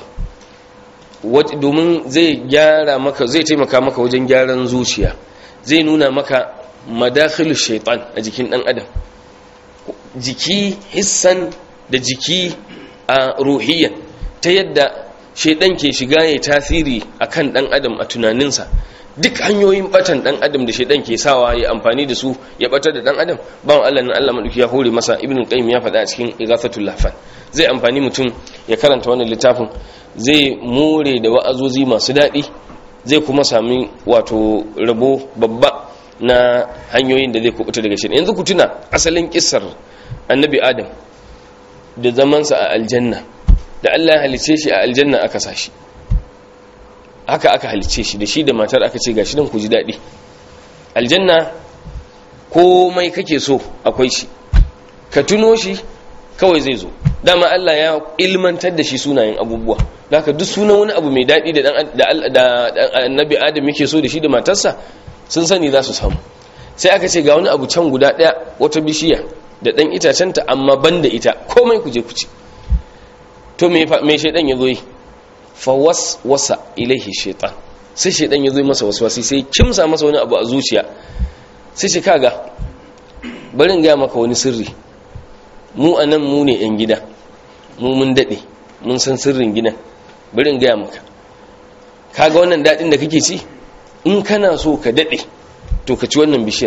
domin zai gyara maka zai taimaka maka wajen gyaran zuciya zai nuna maka madakhilu shaitan a jikin dan adam jiki hissan da jiki a ruhiyyan ta yadda shaitan ke shiga ya tasiri akan dan adam a tunaninsa duk hanyoyin batan dan adam da shaitan ke sawa ya amfani da su ya batar da dan adam bawan Allah nan Allah madauki ya hore masa ibnu qayyim ya faɗa a cikin ighathatul lahfan zai amfani mutum ya karanta wannan littafin zai more da wa'azozi masu daɗi zai kuma sami wato rabo babba na hanyoyin da zai kubuta daga shi yanzu ku tuna asalin kissar annabi adam da zamansa a aljanna da Allah ya halice shi a aljanna aka sa shi haka aka halice shi da shi da matar aka ce gashi nan ku ji daɗi aljanna komai kake so akwai shi ka tuno shi kawai zai zo dama Allah ya ilmantar da shi sunayen abubuwa da haka duk sunan wani abu mai daɗi da annabi adam yake so da shi da matarsa sun sani za su samu sai aka ce ga wani abu can guda ɗaya wata bishiya da ɗan itacenta amma ban da ita komai ku je ku ci to me shaidan ya zo yi fawas wasa ilaihi shaitan sai shaidan ya zo yi masa waswasi sai kimsa masa wani abu a zuciya sai shi kaga barin gaya maka wani sirri mu a nan mu ne 'yan gida mu mun daɗe mun san sirrin gidan barin gaya maka kaga wannan daɗin da kake ci in kana so ka daɗe to ka ci wannan bishiyar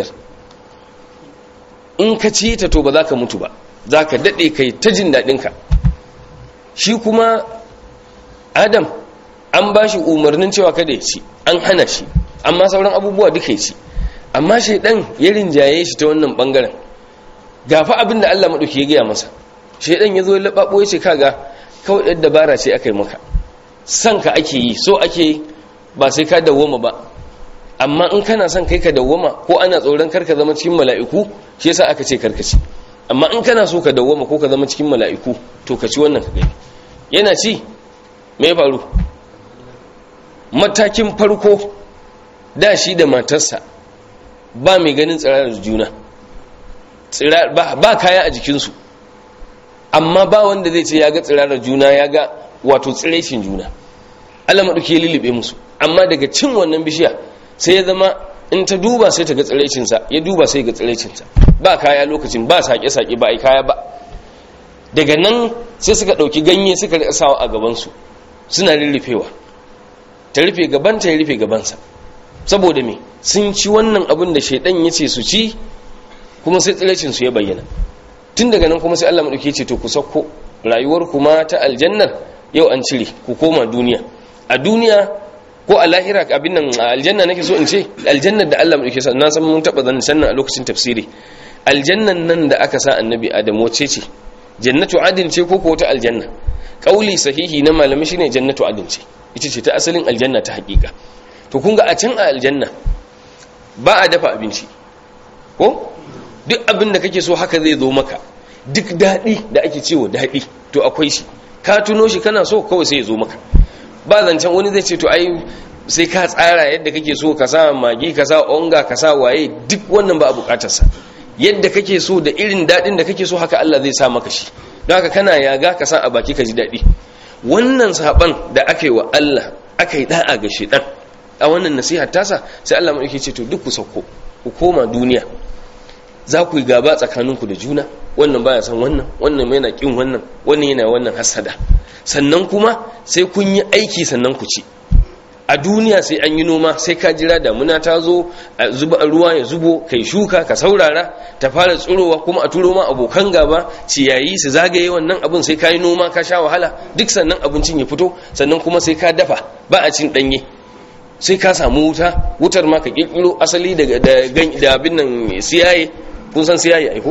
in ka ci ta to ba za ka mutu ba za ka daɗe kai ta jin daɗinka shi kuma adam an ba shi umarnin cewa kada ya ci an hana shi amma sauran abubuwa duka ya ci amma shaidan ya rinjaye shi ta wannan bangaren gafa abin da Allah maɗauki ya gaya masa shaidan ya zo ya laɓaɓo ya ce kaga kawai ɗan dabara ce aka yi maka son ka ake yi so ake ba sai ka dawwama ba amma in kana son kai ka dawwama ko ana tsoron karka zama cikin mala'iku shi yasa aka ce karka ci amma in kana so ka dawwama ko ka zama cikin mala'iku to ka ci wannan ka gani yana ci me faru matakin farko da shi da matarsa ba mai ganin tsirarar juna ba kaya a jikinsu amma ba wanda zai ce ya ga tsirarar juna ya ga wato tsireshin juna Allah maɗauki ya lullube musu amma daga cin wannan bishiya sai ya zama in ta duba sai ta ga tsirecinsa ya duba sai ga tsirecinsa ba kaya lokacin ba sake-sake ba a yi kaya ba daga nan sai suka ɗauki ganye suka riƙa sawa a gabansu suna rurrufewa ta rufe gabanta ya rufe gabansa saboda me sun ci wannan abin da shaidan ya ce su ci kuma sai tsirecinsu ya bayyana tun daga nan kuma sai Allah maɗauki ce to ku sauko rayuwar kuma ta aljannar yau an cire ku koma duniya a duniya ko a lahira abin nan a aljanna nake so in ce aljannar da Allah maɗauki sa na san mun taɓa zan sannan a lokacin tafsiri aljannan nan da aka sa annabi adam wace ce jannatu adin ce ko ko ta aljanna kauli sahihi na malami shine jannatu adin ce ita ce ta asalin aljanna ta hakika to kun ga a can a aljanna ba a dafa abinci ko duk abin da kake so haka zai zo maka duk daɗi da ake cewa daɗi to akwai shi ka tuno shi kana so kawai sai ya zo maka ba zancen wani zai ce to ai sai ka tsara yadda kake so ka sa magi ka sa onga ka sa waye duk wannan ba a bukatarsa yadda kake so da irin daɗin da kake so haka Allah zai sa maka shi don haka kana yaga ka sa a baki ka ji daɗi wannan saban da aka yi wa Allah aka yi da'a ga shedan a wannan nasiha tasa sai Allah mai ce to duk ku sauko ku koma duniya za ku yi gaba tsakaninku da juna wannan baya san wannan wannan yana kin wannan wannan yana wannan hasada sannan kuma sai kun yi aiki sannan ku ci a duniya sai an yi noma sai ka jira damuna ta zo a zuba ruwa ya zubo kai shuka ka saurara ta fara tsirowa kuma a turo ma abokan gaba ciyayi su zagaye wannan abin sai ka yi noma ka sha wahala duk sannan abincin ya fito sannan kuma sai ka dafa ba a cin danye sai ka samu wuta wutar ma ka kirkiro asali daga da abin nan siyaye kun san siyaye aiko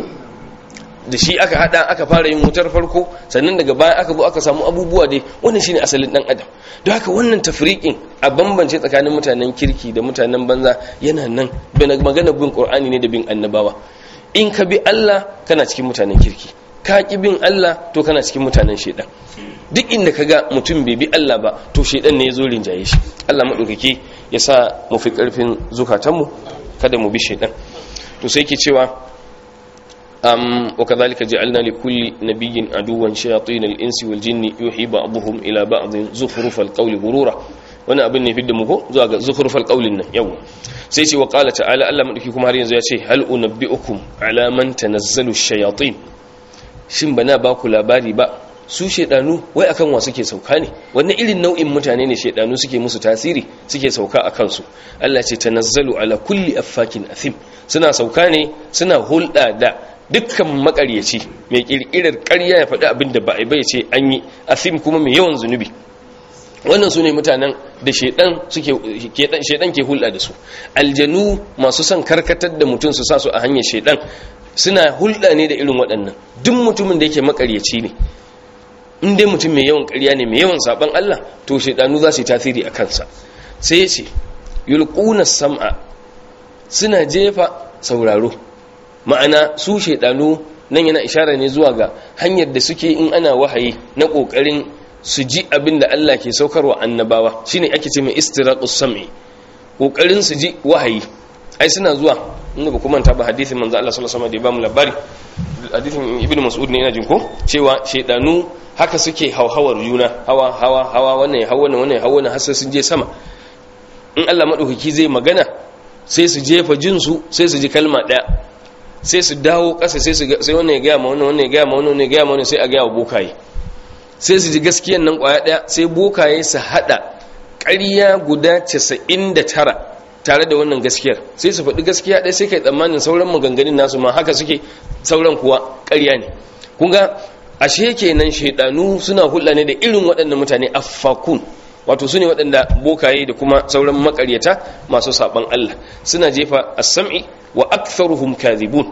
da shi aka hada aka fara yin wutar farko sannan daga baya aka zo aka samu abubuwa dai wannan shine asalin dan adam don haka wannan tafriqin a bambance tsakanin mutanen kirki da mutanen banza yana nan bana magana bin qur'ani ne da bin annabawa in ka bi Allah kana cikin mutanen kirki ka ki bin Allah to kana cikin mutanen shedan duk inda ka ga mutum bai bi Allah ba to shedan ne ya zo rinjaye shi Allah madaukake ya sa mu fi karfin zukatanmu kada mu bi shedan to sai ke cewa أم وكذلك جعلنا لكل نبي عدوا شياطين الإنس والجن يوحي بعضهم إلى بعض زخرف القول غرورا wani abin ne fidda muku zuwa ga zukhrufal qaulin nan yau sai ce wa qala ta'ala Allah madauki kuma har yanzu ya ce hal unabbiukum ala man tanazzalu shayatin shin bana ba ku labari ba su shedanu wai akan wa suke sauka ne wannan irin nau'in mutane ne shedanu suke musu tasiri suke sauka a kansu Allah ce tanazzalu ala kulli affakin athim suna sauka ne suna hulɗa da dukkan makaryaci mai kirkirar ƙarya ya faɗi abin da ba a bai ce an yi athim kuma mai yawan zunubi wannan su ne mutanen da shaidan ke hulɗa da su aljanu masu son karkatar da mutum su sa su a hanyar shaidan suna hulɗa ne da irin waɗannan duk mutumin da yake makaryaci ne in dai mutum mai yawan ƙarya ne mai yawan saban Allah to shaidanu za su yi tasiri a kansa sai ya ce yulquna sam'a suna jefa sauraro ma'ana su shaidanu nan yana ishara ne zuwa ga hanyar da suke in ana wahayi na ƙoƙarin su ji abin da Allah ke saukarwa annabawa shine ake ce mai istiraqus sam'i kokarin su ji wahayi ai suna zuwa inda ba kuma ta ba hadisin manzo Allah sallallahu alaihi wasallam da ya ba mu labari hadisin ibnu mas'ud ne ina jin ko cewa shedanu haka suke hauhawar juna hawa hawa hawa wannan ya hawa wannan wannan ya hawa wannan har sai sun je sama in Allah madaukaki zai magana sai su jefa jin su sai su ji kalma daya sai su dawo ƙasa sai su sai wannan ya gaya ma wannan wannan ya gaya ma wannan wannan ya gaya ma wannan sai a gaya wa bokaye sai su ji gaskiyan nan kwaya ɗaya sai bokaye su haɗa ƙarya guda 99 tare da wannan gaskiyar sai su faɗi gaskiya ɗaya sai kai tsammanin sauran maganganun nasu ma haka suke sauran kuwa ƙarya ne kun ga ashe kenan shaidanu suna hulɗa ne da irin waɗannan mutane affakun wato su ne waɗanda bokaye da kuma sauran makaryata masu saɓan Allah suna jefa as-sam'i wa aktharuhum kadhibun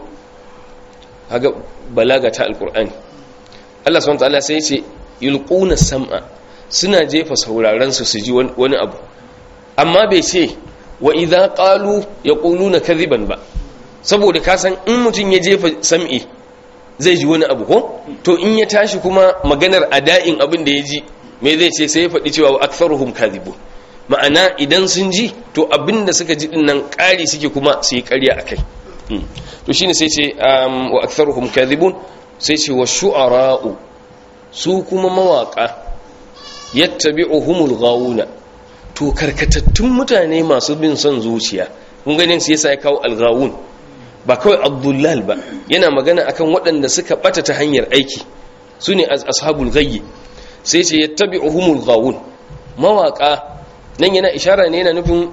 haga balaga ta alqur'ani Allah subhanahu wa ta'ala sai ya ce yulquna sam'a suna jefa sauraron su su ji wani abu amma bai ce wa idza qalu yaquluna kadhiban ba saboda ka san in mutun ya jefa sam'i zai ji wani abu ko to in ya tashi kuma maganar ada'in abin da ya ji me zai ce sai ya faɗi cewa wa aktharuhum kadhibun ma'ana idan sun ji to abin da suka ji dinnan ƙari suke kuma su yi ƙarya akai to shine sai ce wa aktharuhum kadhibun sai ce wa shu'ara'u su kuma mawaka yattabi'uhumul ghawuna to karkatattun mutane masu bin son zuciya kun ganin sai yasa ya kawo al-ghawun ba kawai abdullal ba yana magana akan waɗanda suka bata ta hanyar aiki su ne ashabul ghayyi sai ce yattabi'uhumul ghawun mawaka nan yana ishara ne yana nufin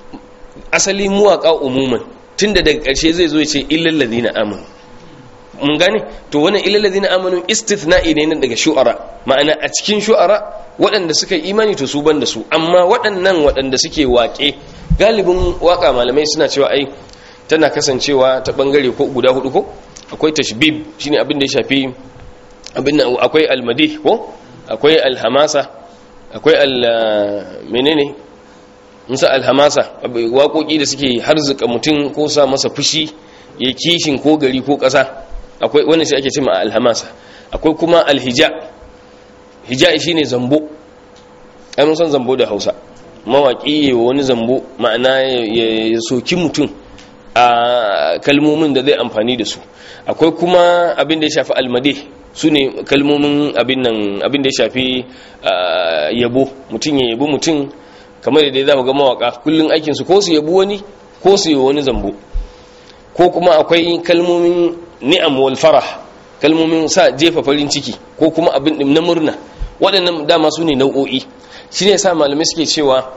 asali muwaka umuman tunda daga ƙarshe zai zo ya ce illal ladina amanu mun gane to wannan illal ladina amanu istithna'i ne nan daga shu'ara ma'ana a cikin shu'ara waɗanda suka yi imani to su ban da su amma waɗannan waɗanda suke waƙe galibin waƙa malamai suna cewa ai tana kasancewa ta bangare ko guda hudu ko akwai tashbib shine abin da ya shafi abin akwai almadih ko akwai alhamasa akwai al menene musa alhamasa waƙoƙi da suke harzuka mutum ko sa masa fushi ya kishin ko gari ko ƙasa akwai wannan shi ake cewa alhamasa akwai kuma alhija hija shine zambo ai mun san zambo da Hausa mawaki wani zambo ma'ana ya soki mutum a kalmomin da zai amfani da su akwai kuma abin da ya shafi almade su ne kalmomin abin nan abin da ya shafi yabo mutum ya yabo mutum kamar da dai za ku ga mawaka kullum aikinsu ko su yabo wani ko su yi wani zambo ko kuma akwai kalmomin ni'am wal farah kalmomin sa jefa farin ciki ko kuma abin na murna waɗannan dama su ne nau'o'i shi ne sa malamai suke cewa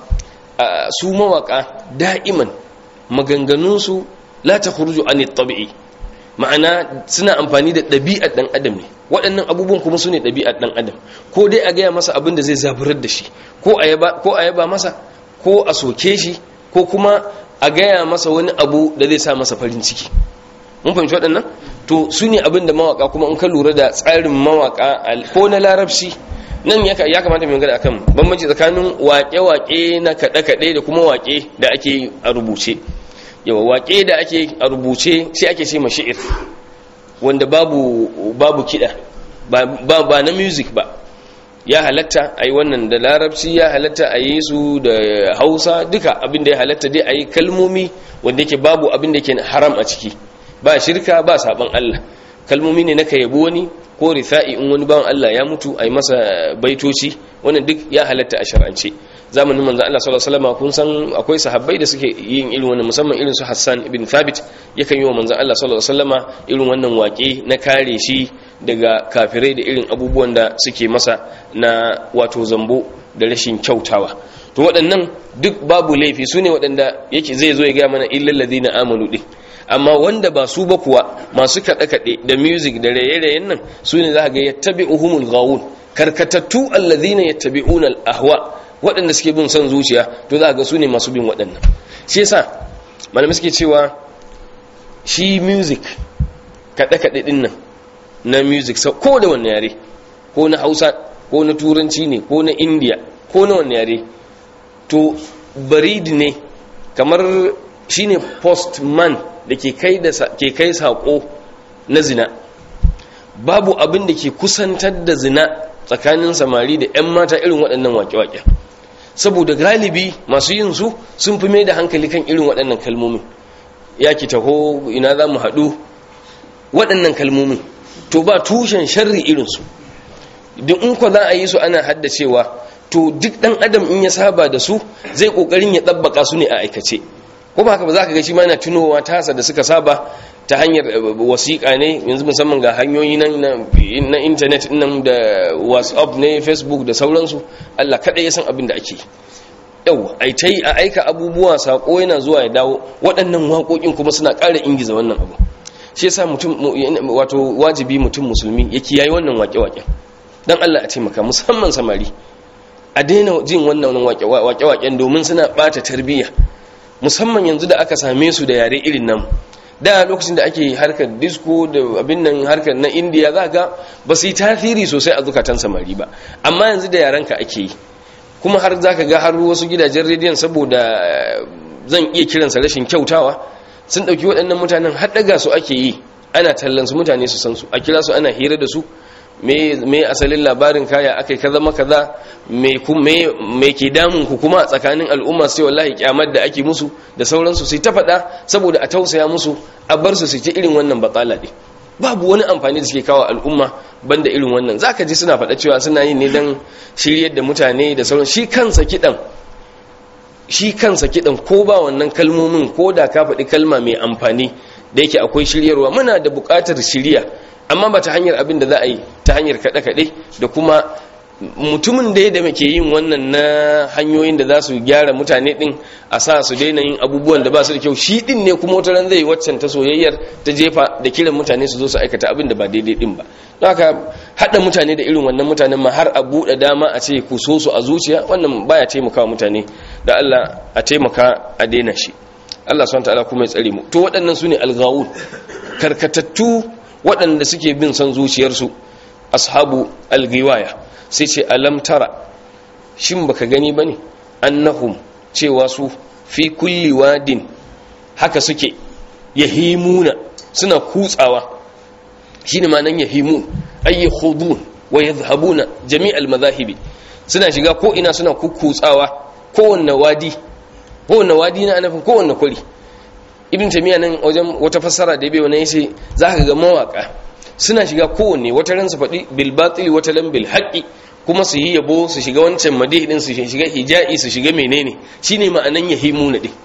su mawaka da'iman maganganunsu la ta kurju an tabi'i ma'ana suna amfani da ɗabi'ar ɗan adam ne waɗannan abubuwan kuma su ne ɗabi'ar ɗan adam ko dai a gaya masa abin da zai zaburar da shi ko a yaba masa ko a soke shi ko kuma a gaya masa wani abu da zai sa masa farin ciki mun fahimci waɗannan to su ne abin da mawaka kuma in ka lura da tsarin mawaka ko na larabci nan ya kamata mai magana akan bambanci tsakanin waƙe-waƙe na kaɗe-kaɗe da kuma waƙe da ake a rubuce yawa waƙe da ake a rubuce shi ake ce mashi'ir wanda babu babu kiɗa ba, ba, na music ba ya halatta a yi wannan da larabci ya halatta a yi su da hausa duka abin da ya halatta dai a yi kalmomi wanda yake babu abin da yake haram a ciki ba shirka ba saban Allah kalmomi ne na ka yabo wani ko rifa'i in wani bawan Allah ya mutu a yi masa baitoci wannan duk ya halatta a shar'ance zamanin manzon Allah sallallahu alaihi wasallam kun san akwai sahabbai da suke yin irin wannan musamman irin su Hassan ibn Thabit yakan yi wa manzon Allah sallallahu alaihi wasallama irin wannan waƙe na kare shi daga kafirai da irin abubuwan da suke masa na wato zambo da rashin kyautawa to waɗannan duk babu laifi su ne waɗanda yake zai zo ya gaya mana illal ladina amanu din amma wanda ba su ba kuwa masu kaɗe-kaɗe da music da raye-rayen nan su ne za ga yattabi'uhumul ghawun karkatattu alladhina yattabi'una al-ahwa waɗanda suke bin son zuciya to za ga su ne masu bin waɗannan shi yasa malamai suke cewa shi music kaɗe-kaɗe ɗin nan na music ko da wanne yare ko na hausa ko na turanci ne ko na indiya ko na wanne yare to baridi ne kamar shine postman da ke kai da ke kai sako na zina babu abin da ke kusantar da zina tsakanin samari da 'yan mata irin waɗannan waƙe-waƙe saboda galibi masu yin su sun fi mai da hankali kan irin waɗannan kalmomin ya ki taho ina za mu haɗu waɗannan kalmomin to ba tushen sharri irinsu duk in kwa za a yi su ana haddacewa to duk ɗan adam in ya saba da su zai ƙoƙarin ya ɗabbaka su ne a aikace ko ba haka ba za ka ga shi ma yana tunowa tasa da suka saba ta hanyar wasiƙa ne yanzu musamman ga hanyoyi na intanet nan da whatsapp ne facebook da sauransu allah kaɗai ya san abin da ake yau ai ta a aika abubuwa saƙo yana zuwa ya dawo waɗannan waƙoƙin kuma suna ƙara ingiza wannan abu shi yasa mutum wato wajibi mutum musulmi ya kiyaye wannan waƙe-waƙen dan allah a taimaka musamman samari a daina jin wannan waƙe-waƙen domin suna ɓata tarbiyya musamman yanzu da aka same su da yare irin nan da lokacin da ake harkar disco da abin nan harkar na indiya za ga ba su yi tasiri sosai a zukatan samari ba amma yanzu da yarenka ake yi kuma har za ka ga har wasu gidajen rediyon saboda zan iya kiransa rashin kyautawa sun ɗauki waɗannan mutanen har ɗaga su ake yi ana tallan su mutane su san su a kira su ana hira da su me asalin labarin kaya aka ka zama kaza me ke damun ku kuma tsakanin al'umma sai wallahi kyamar da ake musu da sauransu sai ta faɗa saboda a tausaya musu a bar su su ci irin wannan batsala ɗin babu wani amfani da suke kawo al'umma banda irin wannan zaka ji suna faɗa cewa suna yin ne don shiryar da mutane da sauran shi kansa kiɗan shi kansa kiɗan ko ba wannan kalmomin ko da ka faɗi kalma mai amfani da yake akwai shiryarwa muna da buƙatar shirya amma ba ta hanyar abin da za a yi ta hanyar kaɗe-kaɗe da kuma mutumin da ya da ke yin wannan na hanyoyin da za su gyara mutane ɗin a sa su daina yin abubuwan da ba su da kyau shi ɗin ne kuma wata ran zai waccan ta soyayyar ta jefa da kiran mutane su zo su aikata abin da ba daidai ɗin ba don haka haɗa mutane da irin wannan mutanen ma har a buɗe dama a ce ku so su a zuciya wannan baya taimakawa mutane da Allah a taimaka a daina shi Allah subhanahu ta'ala kuma ya tsare mu to waɗannan su ne alghawun karkatattu waɗanda suke bin son zuciyarsu ashabu algiwaya sai ce alam tara shin baka gani bane annahum cewa su fi kulli wadin haka suke yahimuna suna kutsawa shine ma nan yahimun ay yakhudun wa yadhhabuna jami'al madhahibi suna shiga ko ina suna kukkutsawa kowanne wadi kowanne wadi na anafin kowanne kwari ibn tamiya nan wajen wata fassara da bai wani yace zaka ga mawaka suna shiga kowanne wata ran su faɗi bil batil wata ran bil haqqi kuma su yi yabo su shiga wancan madih din su shiga hija'i su shiga menene shine ma'anan yahimuna din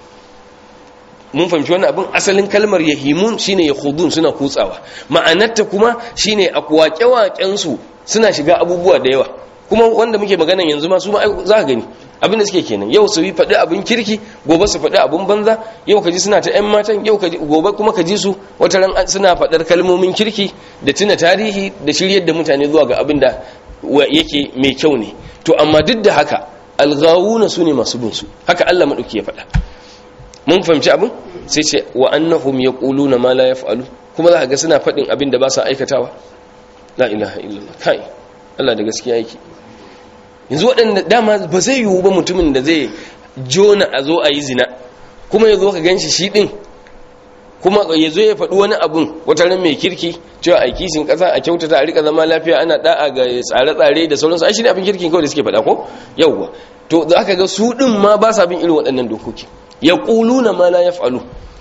mun fahimci wannan abin asalin kalmar yahimun shine yakhudun suna kutsawa ma'anarta kuma shine a waƙe su suna shiga abubuwa da yawa kuma wanda muke magana yanzu ma su ma za ka gani abin da suke kenan yau su yi faɗi abin kirki gobe su faɗi abin banza yau ka ji suna ta ‘yan matan yau gobe kuma ka ji su wata ran suna faɗar kalmomin kirki da tuna tarihi da shiryar da mutane zuwa ga abin da yake mai kyau ne to amma duk da haka algawuna su ne masu bin su haka Allah maɗauki ya faɗa mun fahimci abin sai ce wa annahum yaquluna ma la yaf'alu kuma za ka ga suna faɗin abin da ba sa aikatawa la ilaha illallah kai Allah da gaskiya yake yanzu waɗanda dama ba zai yiwu ba mutumin da zai jona a zo a yi zina kuma ya zo ka gan shi shi ɗin kuma ya zo ya faɗi wani abun wata ran mai kirki cewa a kishin ƙasa a kyautata a rika zama lafiya ana da'a ga tsare-tsare da sauransu ai shi ne abin kirkin kawai da suke faɗa ko yawwa to za ka ga su ɗin ma ba sa bin irin waɗannan dokoki ya ƙuluna ma la yaf'alu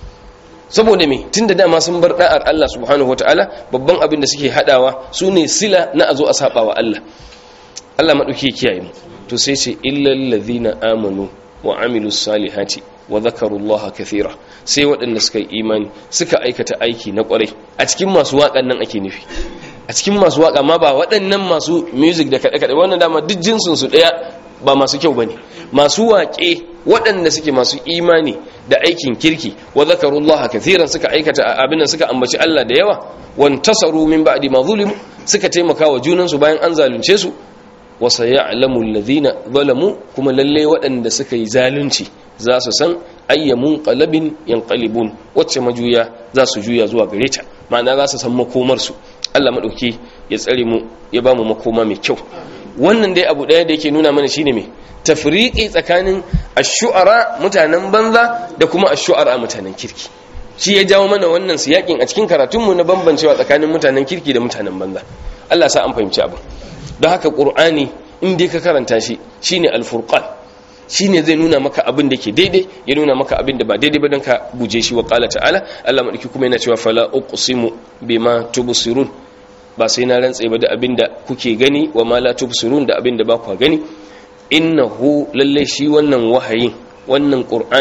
saboda me tun da dama sun bar da'ar Allah subhanahu wataala babban abin da suke hadawa su ne sila na a zo a saba wa Allah Allah maɗauki kiyaye mu to sai ce illal ladhina amanu wa amilus salihati wa dhakarullaha kathira sai waɗanda suka yi imani suka aikata aiki na ƙwarai a cikin masu waƙan nan ake nufi a cikin masu waƙa ma ba waɗannan masu music da kaɗe-kaɗe wannan dama duk jinsin su ɗaya ba masu kyau bane masu waƙe waɗanda suke masu imani da aikin kirki wa dhakarullaha kathiran suka aikata abin nan suka ambaci Allah da yawa wan tasaru min ba'di ma zulimu suka taimaka wa junansu bayan an zalunce su wasa ya alamun lazina zalamu kuma lalle waɗanda suka yi zalunci za su san ayyamun ƙalabin yankalibun wacce majuya za su juya zuwa gare ta ma'ana za su san makomarsu allah maɗauki ya tsare mu ya ba mu makoma mai kyau wannan dai abu ɗaya da yake nuna mana shine mai tafriƙi tsakanin ashu'ara mutanen banza da kuma ashu'ara mutanen kirki shi ya jawo mana wannan siyakin a cikin karatunmu na bambancewa tsakanin mutanen kirki da mutanen banza allah sa an fahimci abin don haka ƙur'ani inda ka karanta shi shine alfurqan shine zai nuna maka abin da ke daidai ya nuna maka abin da ba daidai ba don ka guje shi wa qala ta'ala Allah madauki kuma yana cewa fala uqsimu bima tubsirun ba sai na rantsa ba da abin da kuke gani wa ma la tubsirun da abin da ba ku gani innahu lalle shi wannan wahayin wannan qur'ani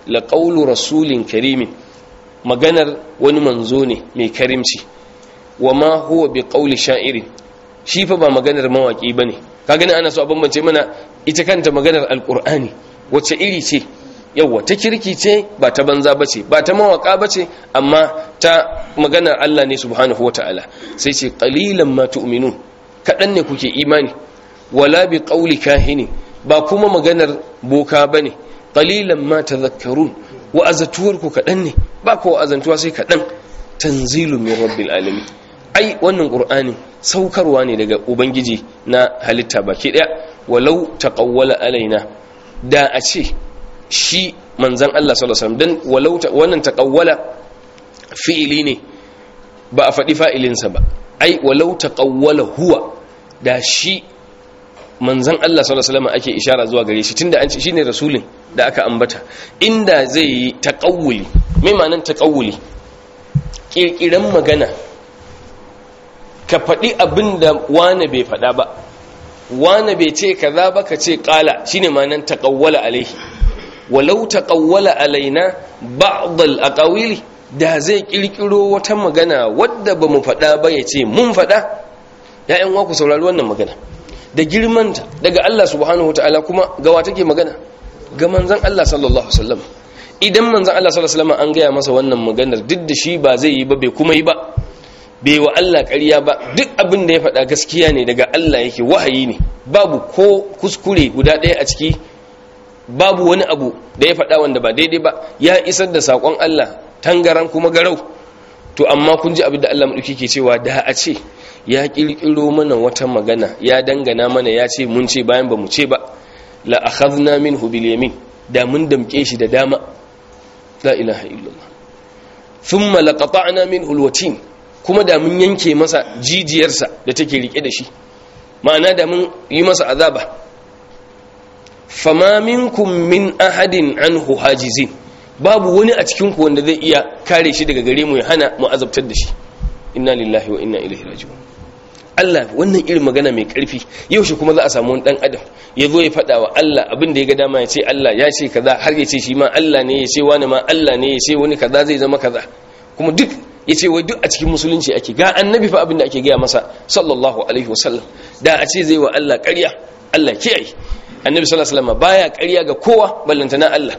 la qawlu rasulin karimin maganar wani manzo ne mai karimci wa ma huwa bi qawli sha'irin shi fa ba maganar mawaki bane ka gani ana so a bambance mana ita kanta maganar alqur'ani wacce iri ce yawa ta kirki ce ba ta banza bace ba ta mawaka bace amma ta maganar Allah ne subhanahu wataala sai ce qalilan ma tu'minun kadan ne kuke imani wala bi qawli kahini ba kuma maganar boka bane qalilan ma tadhakkarun wa azatuwarku kadan ne ba ko azantuwa sai kadan tanzilu min rabbil alamin ai wannan qur'ani saukarwa ne daga ubangiji na halitta baki daya walau taqawwala alaina da a ce shi manzon Allah sallallahu alaihi wasallam dan walau wannan taqawwala fi'ili ne ba a faɗi fa'ilinsa ba ai walau taqawwala huwa da shi manzan Allah sallallahu alaihi wasallam ake ishara zuwa gare shi tunda an ce shine rasulin da aka ambata inda zai yi taqawuli mai ma'anar taqawuli kirkiran magana ka faɗi abin da wane bai faɗa ba wane bai ce kaza ba ka ce ƙala shine ma'anar taqawwala alaihi walau taqawwala alaina ba'd al-aqawili da zai kirkiro wata magana wadda bamu faɗa ba ya ce mun faɗa ya'yan wa ku saurari wannan magana da girmanta daga Allah subhanahu wataala kuma gawa take magana ga manzon Allah sallallahu alaihi wasallam idan manzon Allah sallallahu alaihi wasallam an gaya masa wannan maganar duk da shi ba zai yi ba bai kuma yi ba bai wa Allah ƙarya ba duk abin da ya faɗa gaskiya ne daga Allah yake wahayi ne babu ko kuskure guda ɗaya a ciki babu wani abu da ya faɗa wanda ba daidai ba ya isar da saƙon Allah tangaran kuma garau to amma kun ji abin da Allah maɗauki ke cewa da a ce ya ƙirƙiro mana wata magana ya dangana mana ya ce mun ce bayan ba mu ce ba la akhadna minhu bil yamin da mun damke shi da dama la ilaha illallah thumma laqata'na minhu al watin kuma da mun yanke masa jijiyarsa da take rike da shi ma'ana da mun yi masa azaba fama minkum min ahadin anhu hajizin babu wani a cikin ku wanda zai iya kare shi daga gare mu ya hana mu azabtar da shi inna lillahi wa inna ilaihi raji'un Allah wannan irin magana mai karfi yau shi kuma za a samu wani dan adam ya zo ya faɗa wa Allah abin da ya ga dama ya ce Allah ya ce kaza har ya ce shi ma Allah ne ya ce wani ma Allah ne ya ce wani kaza zai zama kaza kuma duk ya ce wai duk a cikin musulunci ake ga annabi fa abin da ake gaya masa sallallahu alaihi wasallam da a ce zai wa Allah ƙarya Allah kiyaye annabi sallallahu alaihi wasallam baya ƙarya ga kowa ballantana Allah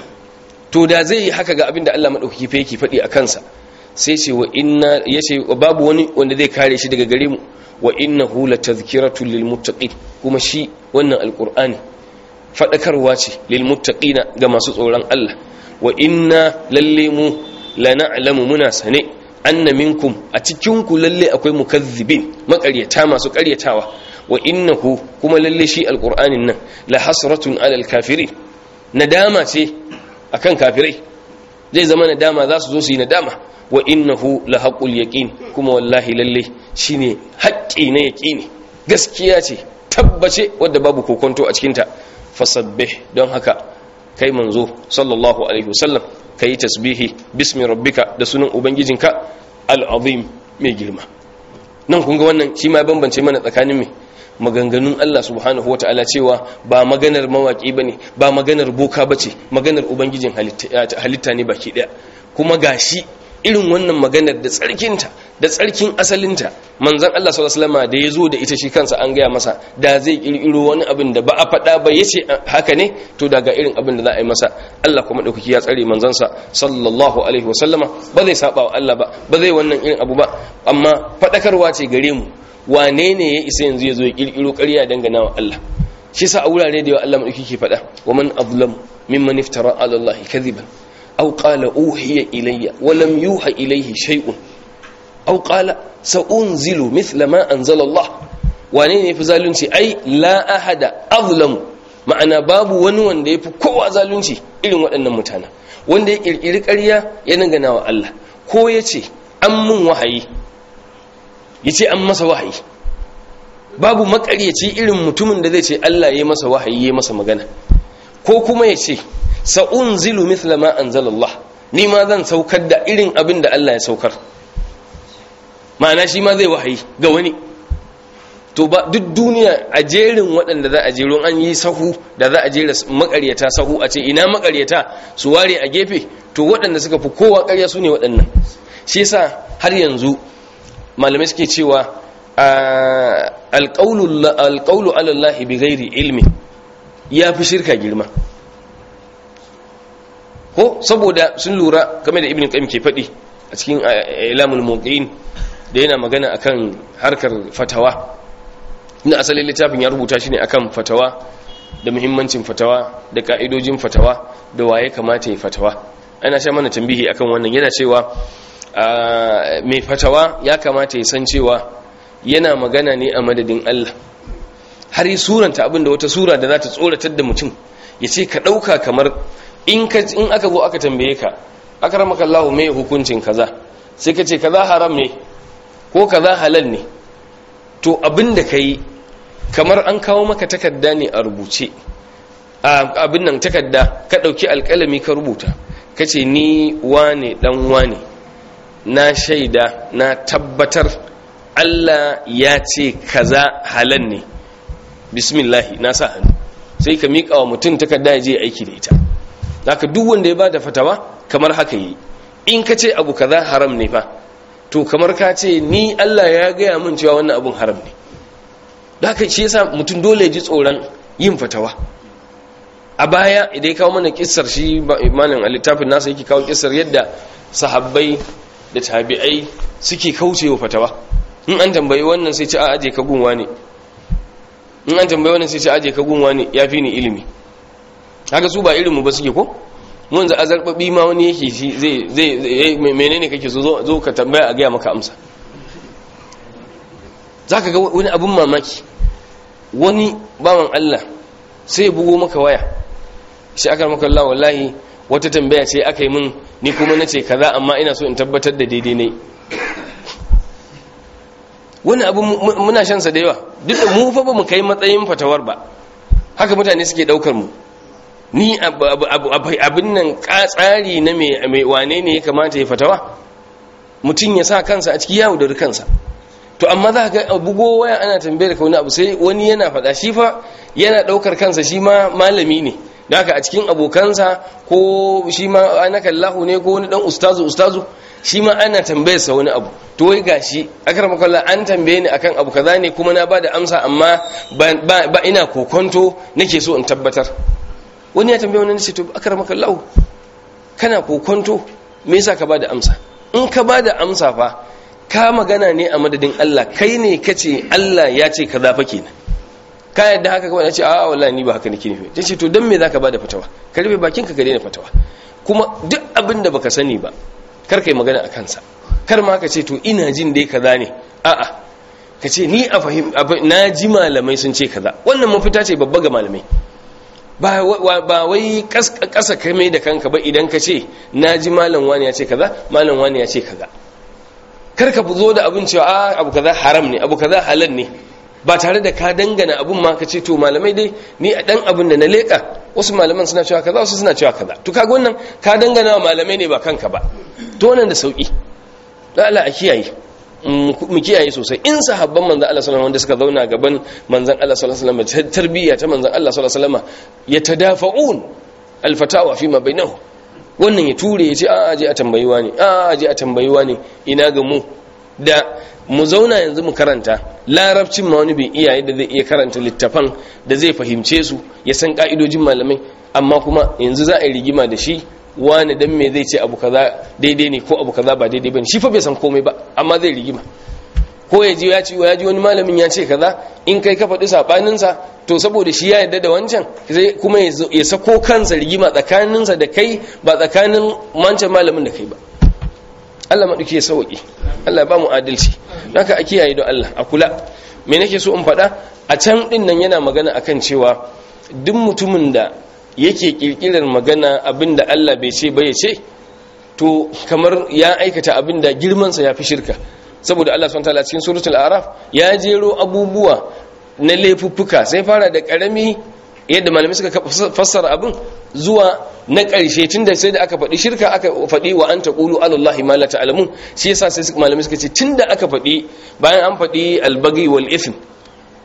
to da zai yi haka ga abin da Allah madaukaki fa yake faɗi a kansa sai ce wa inna yace babu wani wanda zai kare shi daga gare mu wa innahu latazkiratun lil muttaqin kuma shi wannan alqur'ani fadakarwa ce lil muttaqina ga masu tsoron Allah wa inna lalle mu la na'lamu muna sane anna minkum a cikin ku lalle akwai mukazzibin makaryata masu karyatawa wa innahu kuma lalle shi alqur'anin nan la hasratun alal kafirin nadama ce akan kafirai zai zama nadama za su zo su yi nadama wa innahu la haqqul yaqin kuma wallahi lalle shine haƙƙi na yaqini gaskiya ce tabbace wadda babu kokonto a cikin ta fasabbih don haka kai manzo sallallahu alaihi wasallam kai tasbihi bismi rabbika da sunan ubangijinka al-azim mai girma nan kun ga wannan shi ma bambance mana tsakanin me maganganun Allah subhanahu wa ta'ala cewa ba maganar mawaƙi ba ne ba maganar boka ba ce maganar ubangijin halitta ne baki ɗaya kuma gashi irin wannan maganar da tsarkinta da tsarkin asalinta manzan Allah sallallahu da ya zo da ita shi kansa an gaya masa da zai kirkiro wani abin da ba a faɗa ba ya ce haka ne to daga irin abin da za a yi masa Allah kuma ɗaukaki ya tsare manzansa sallallahu alaihi wasallama ba zai saba wa Allah ba ba zai wannan irin abu ba amma faɗakarwa ce gare mu wane ne ya isa yanzu ya zo ya kirkiro ƙarya dangana wa Allah shi sa a wurare da yawa Allah madauki ke faɗa wa man azlamu mimman iftara ala Allah kadhiban aw qala uhiya ilayya wa lam yuha ilayhi shay'un aw qala sa'unzilu mithla ma anzala Allah wane ne yafi zalunci ai la ahada azlamu ma'ana babu wani wanda yafi kowa zalunci irin waɗannan mutane wanda ya kirkiri ƙarya ya dangana wa Allah ko yace an mun wahayi ya ce an masa wahayi babu makaryaci irin mutumin da zai ce Allah ya masa wahayi ya masa magana ko kuma ya ce sa'un zilu mithla ma anzalallah ni ma zan saukar da irin abin da Allah ya saukar ma'ana shi ma zai wahayi ga wani to ba duk duniya a jerin waɗanda za a jero an yi sahu da za a jera makaryata sahu a ce ina makaryata su ware a gefe to waɗanda suka fi kowa ƙarya su ne waɗannan shi yasa har yanzu malamai suke cewa alƙaulu alallahi bi gairi ilmi ya fi shirka girma ko saboda sun lura game da ibn qayyim ke faɗi a cikin ilamul muqin da yana magana akan harkar fatawa ina asalin littafin ya rubuta shi ne akan fatawa da muhimmancin fatawa da ka'idojin fatawa da waye kamata ya fatawa ana sha mana tambihi akan wannan yana cewa mai fatawa ya kamata ya san cewa yana magana ne a madadin Allah har yi suranta abinda wata sura da za ta tsoratar da mutum ya ce ka ɗauka kamar in aka zo aka tambaye ka aka ramaka Allah mai hukuncin kaza sai ka ce kaza haram ne ko kaza halal ne to abinda ka yi kamar an kawo maka takarda ne a rubuce abin nan takarda ka ɗauki alƙalami ka rubuta ka ce ni wane ɗan wane na shaida na tabbatar Allah ya ce kaza halal ne bismillahi na sa hannu sai ka miƙa wa mutum takarda ya je aiki da ita haka duk wanda ya bada fatawa kamar haka yi in ka ce abu kaza haram ne fa to kamar ka ce ni Allah ya gaya min cewa wannan abun haram ne da haka shi yasa mutum dole ji tsoron yin fatawa a baya idan ya kawo mana kissar shi imanin a littafin nasa yake kawo kissar yadda sahabbai da tabi'ai suke kaucewa fatawa in an tambayi wannan sai ce a aje ka gunwa ne in an tambayi wannan sai ce aje ka gunwa ne ya fi ni ilimi haka su ba ilimu ba suke ko mun za a zarbabi ma wani yake shi zai zai menene kake so zo ka tambaya a gaya maka amsa zaka ga wani abun mamaki wani bawan Allah sai bugo maka waya shi aka maka Allah wallahi wata tambaya ce aka yi min ni kuma nace kaza amma ina so in tabbatar da daidai ne wani abu muna shan sa da yawa duk da mu fa ba mu kai matsayin fatawar ba haka mutane suke daukar mu ni abin nan tsari na mai wane ne ya kamata ya fatawa mutum ya sa kansa a ciki yawo da kansa to amma za ga bugo waya ana tambayar ka wani abu sai wani yana faɗa shi fa yana ɗaukar kansa shi ma malami ne da haka a cikin abokansa ko shi ma ana kallahu ne ko wani ɗan ustazu ustazu shi ma ana tambayarsa wani abu to wai gashi akar makalla an tambaye ni akan abu kaza ne kuma na bada amsa amma ba ina kokonto nake so in tabbatar wani ya tambaye wani ce to akar makallahu kana kokonto me yasa ka bada amsa in ka bada amsa fa ka magana ne a madadin Allah kai ne kace Allah ya ce kaza fa kenan ka yadda haka kawai ce a wallahi ni ba haka nake nufi tace to dan me zaka bada fatawa ka rufe bakin ka ka daina fatawa kuma duk abin da baka sani ba kar kai magana a kansa kar ma ka ce to ina jin dai kaza ne a'a ka ce ni a fahim na ji malamai sun ce kaza wannan mafita ce babba ga malamai ba wai kasa kame da kanka ba idan ka ce na ji malam wani ya ce kaza malam wani ya ce kaza kar ka zo da abin cewa a abu kaza haram ne abu kaza halal ne ba tare da ka dangana abun ma ka ce to malamai dai ni a dan abin da na leka wasu malaman suna cewa kaza wasu suna cewa kaza to kaga wannan ka dangana wa malamai ne ba kanka ba to wannan da sauki dan Allah a kiyaye mu kiyaye sosai in sahabban manzon Allah sallallahu alaihi wanda suka zauna gaban manzon Allah sallallahu alaihi wasallam tarbiyya ta manzon Allah sallallahu alaihi wasallam yatadafa'un alfatawa fi ma bainahum wannan ya ture ya ce a aje a tambayiwa ne a aje a tambayiwa ne ina ga mu da mu zauna yanzu mu karanta larabcin ma wani bai iya yadda zai iya karanta littafan da zai fahimce su ya san ka'idojin malamai amma kuma yanzu za a yi rigima da shi wani dan me zai ce abu kaza daidai ne ko abu kaza ba daidai bane shi fa bai san komai ba amma zai rigima ko ya ji ya ci ya ji wani malamin ya ce kaza in kai ka faɗi sabanin sa to saboda shi ya yarda da wancan sai kuma ya sako kansa rigima tsakaninsa da kai ba tsakanin wancan malamin da kai ba Allah maɗauki ya sauƙi Allah ba mu adalci haka a kiyaye don Allah a kula me nake so in faɗa a can ɗin nan yana magana akan cewa duk mutumin da yake ƙirƙirar magana abin da Allah bai ce bai ce to kamar ya aikata abin da girmansa ya fi shirka saboda Allah subhanahu wataala cikin suratul araf ya jero abubuwa na laifuffuka sai fara da ƙarami yadda malamai suka fassara abin zuwa na ƙarshe tun da sai da aka faɗi shirka aka faɗi wa an taƙulu alallahi ma la ta'lamun shi yasa sai malamai suka ce tun da aka faɗi bayan an faɗi albagi wal ithm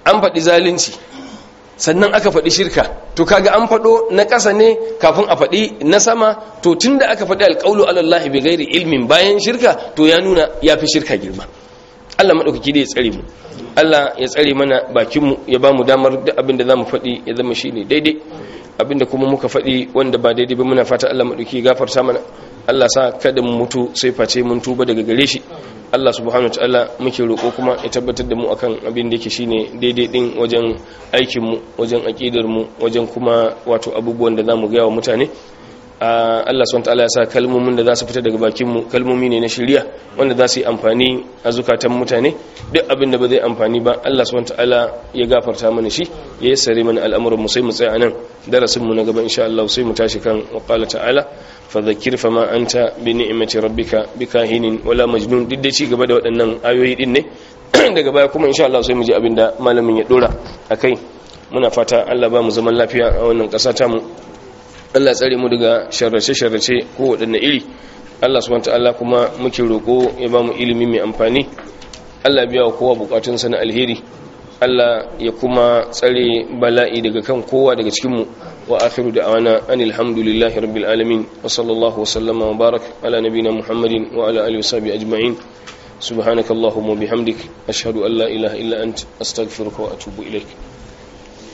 an faɗi zalunci sannan aka faɗi shirka to kaga an faɗo na ƙasa ne kafin a faɗi na sama to tunda aka faɗi alƙaulu alallahi bi gairi ilmin bayan shirka to ya nuna ya fi shirka girma Allah maɗaukaki da ya tsare mu Allah ya tsare mana bakinmu ya ba mu damar duk abin da za mu faɗi ya zama shi ne daidai abin da kuma muka faɗi wanda ba daidai ba muna fata Allah maɗauki gafarta mana Allah sa kada mu mutu sai face mun tuba daga gare shi Allah subhanahu wataala muke roƙo kuma ya tabbatar da mu akan abin da yake shine daidai din wajen aikin mu wajen aqidar mu wajen kuma wato abubuwan da zamu ga wa mutane Allah subhanahu wataala ya sa kalmomin da za su fita daga bakin mu kalmomi ne na shari'a wanda za su yi amfani a zukatan mutane duk abin da ba zai amfani ba Allah subhanahu wataala ya gafarta mana shi ya yassare mana al'amuran mu sai mu tsaya nan darasin mu na gaba insha Allah sai mu tashi kan wa qala ta'ala fadhakir fama anta bi ni'mati rabbika bikahinin wala majnun duk da ci gaba da waɗannan ayoyi din ne daga baya kuma insha Allah sai mu ji abinda malamin ya dora akai muna fata Allah ba mu zaman lafiya a wannan ƙasa ta mu Allah tsare mu daga sharrace sharrace ko waɗanne iri Allah subhanahu ta'ala kuma muke roko ya ba mu ilimi mai amfani Allah biya wa kowa bukatunsa na alheri Allah ya kuma tsare bala'i daga kan kowa daga cikinmu wa akhiru da'wana anil hamdulillahi rabbil alamin wa sallallahu wa sallama wa barak ala nabina muhammadin wa ala alihi washabihi ajma'in subhanaka allahumma bihamdik ashhadu an la ilaha illa ant astaghfiruka wa atubu ilaik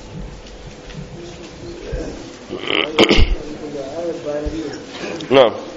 na'am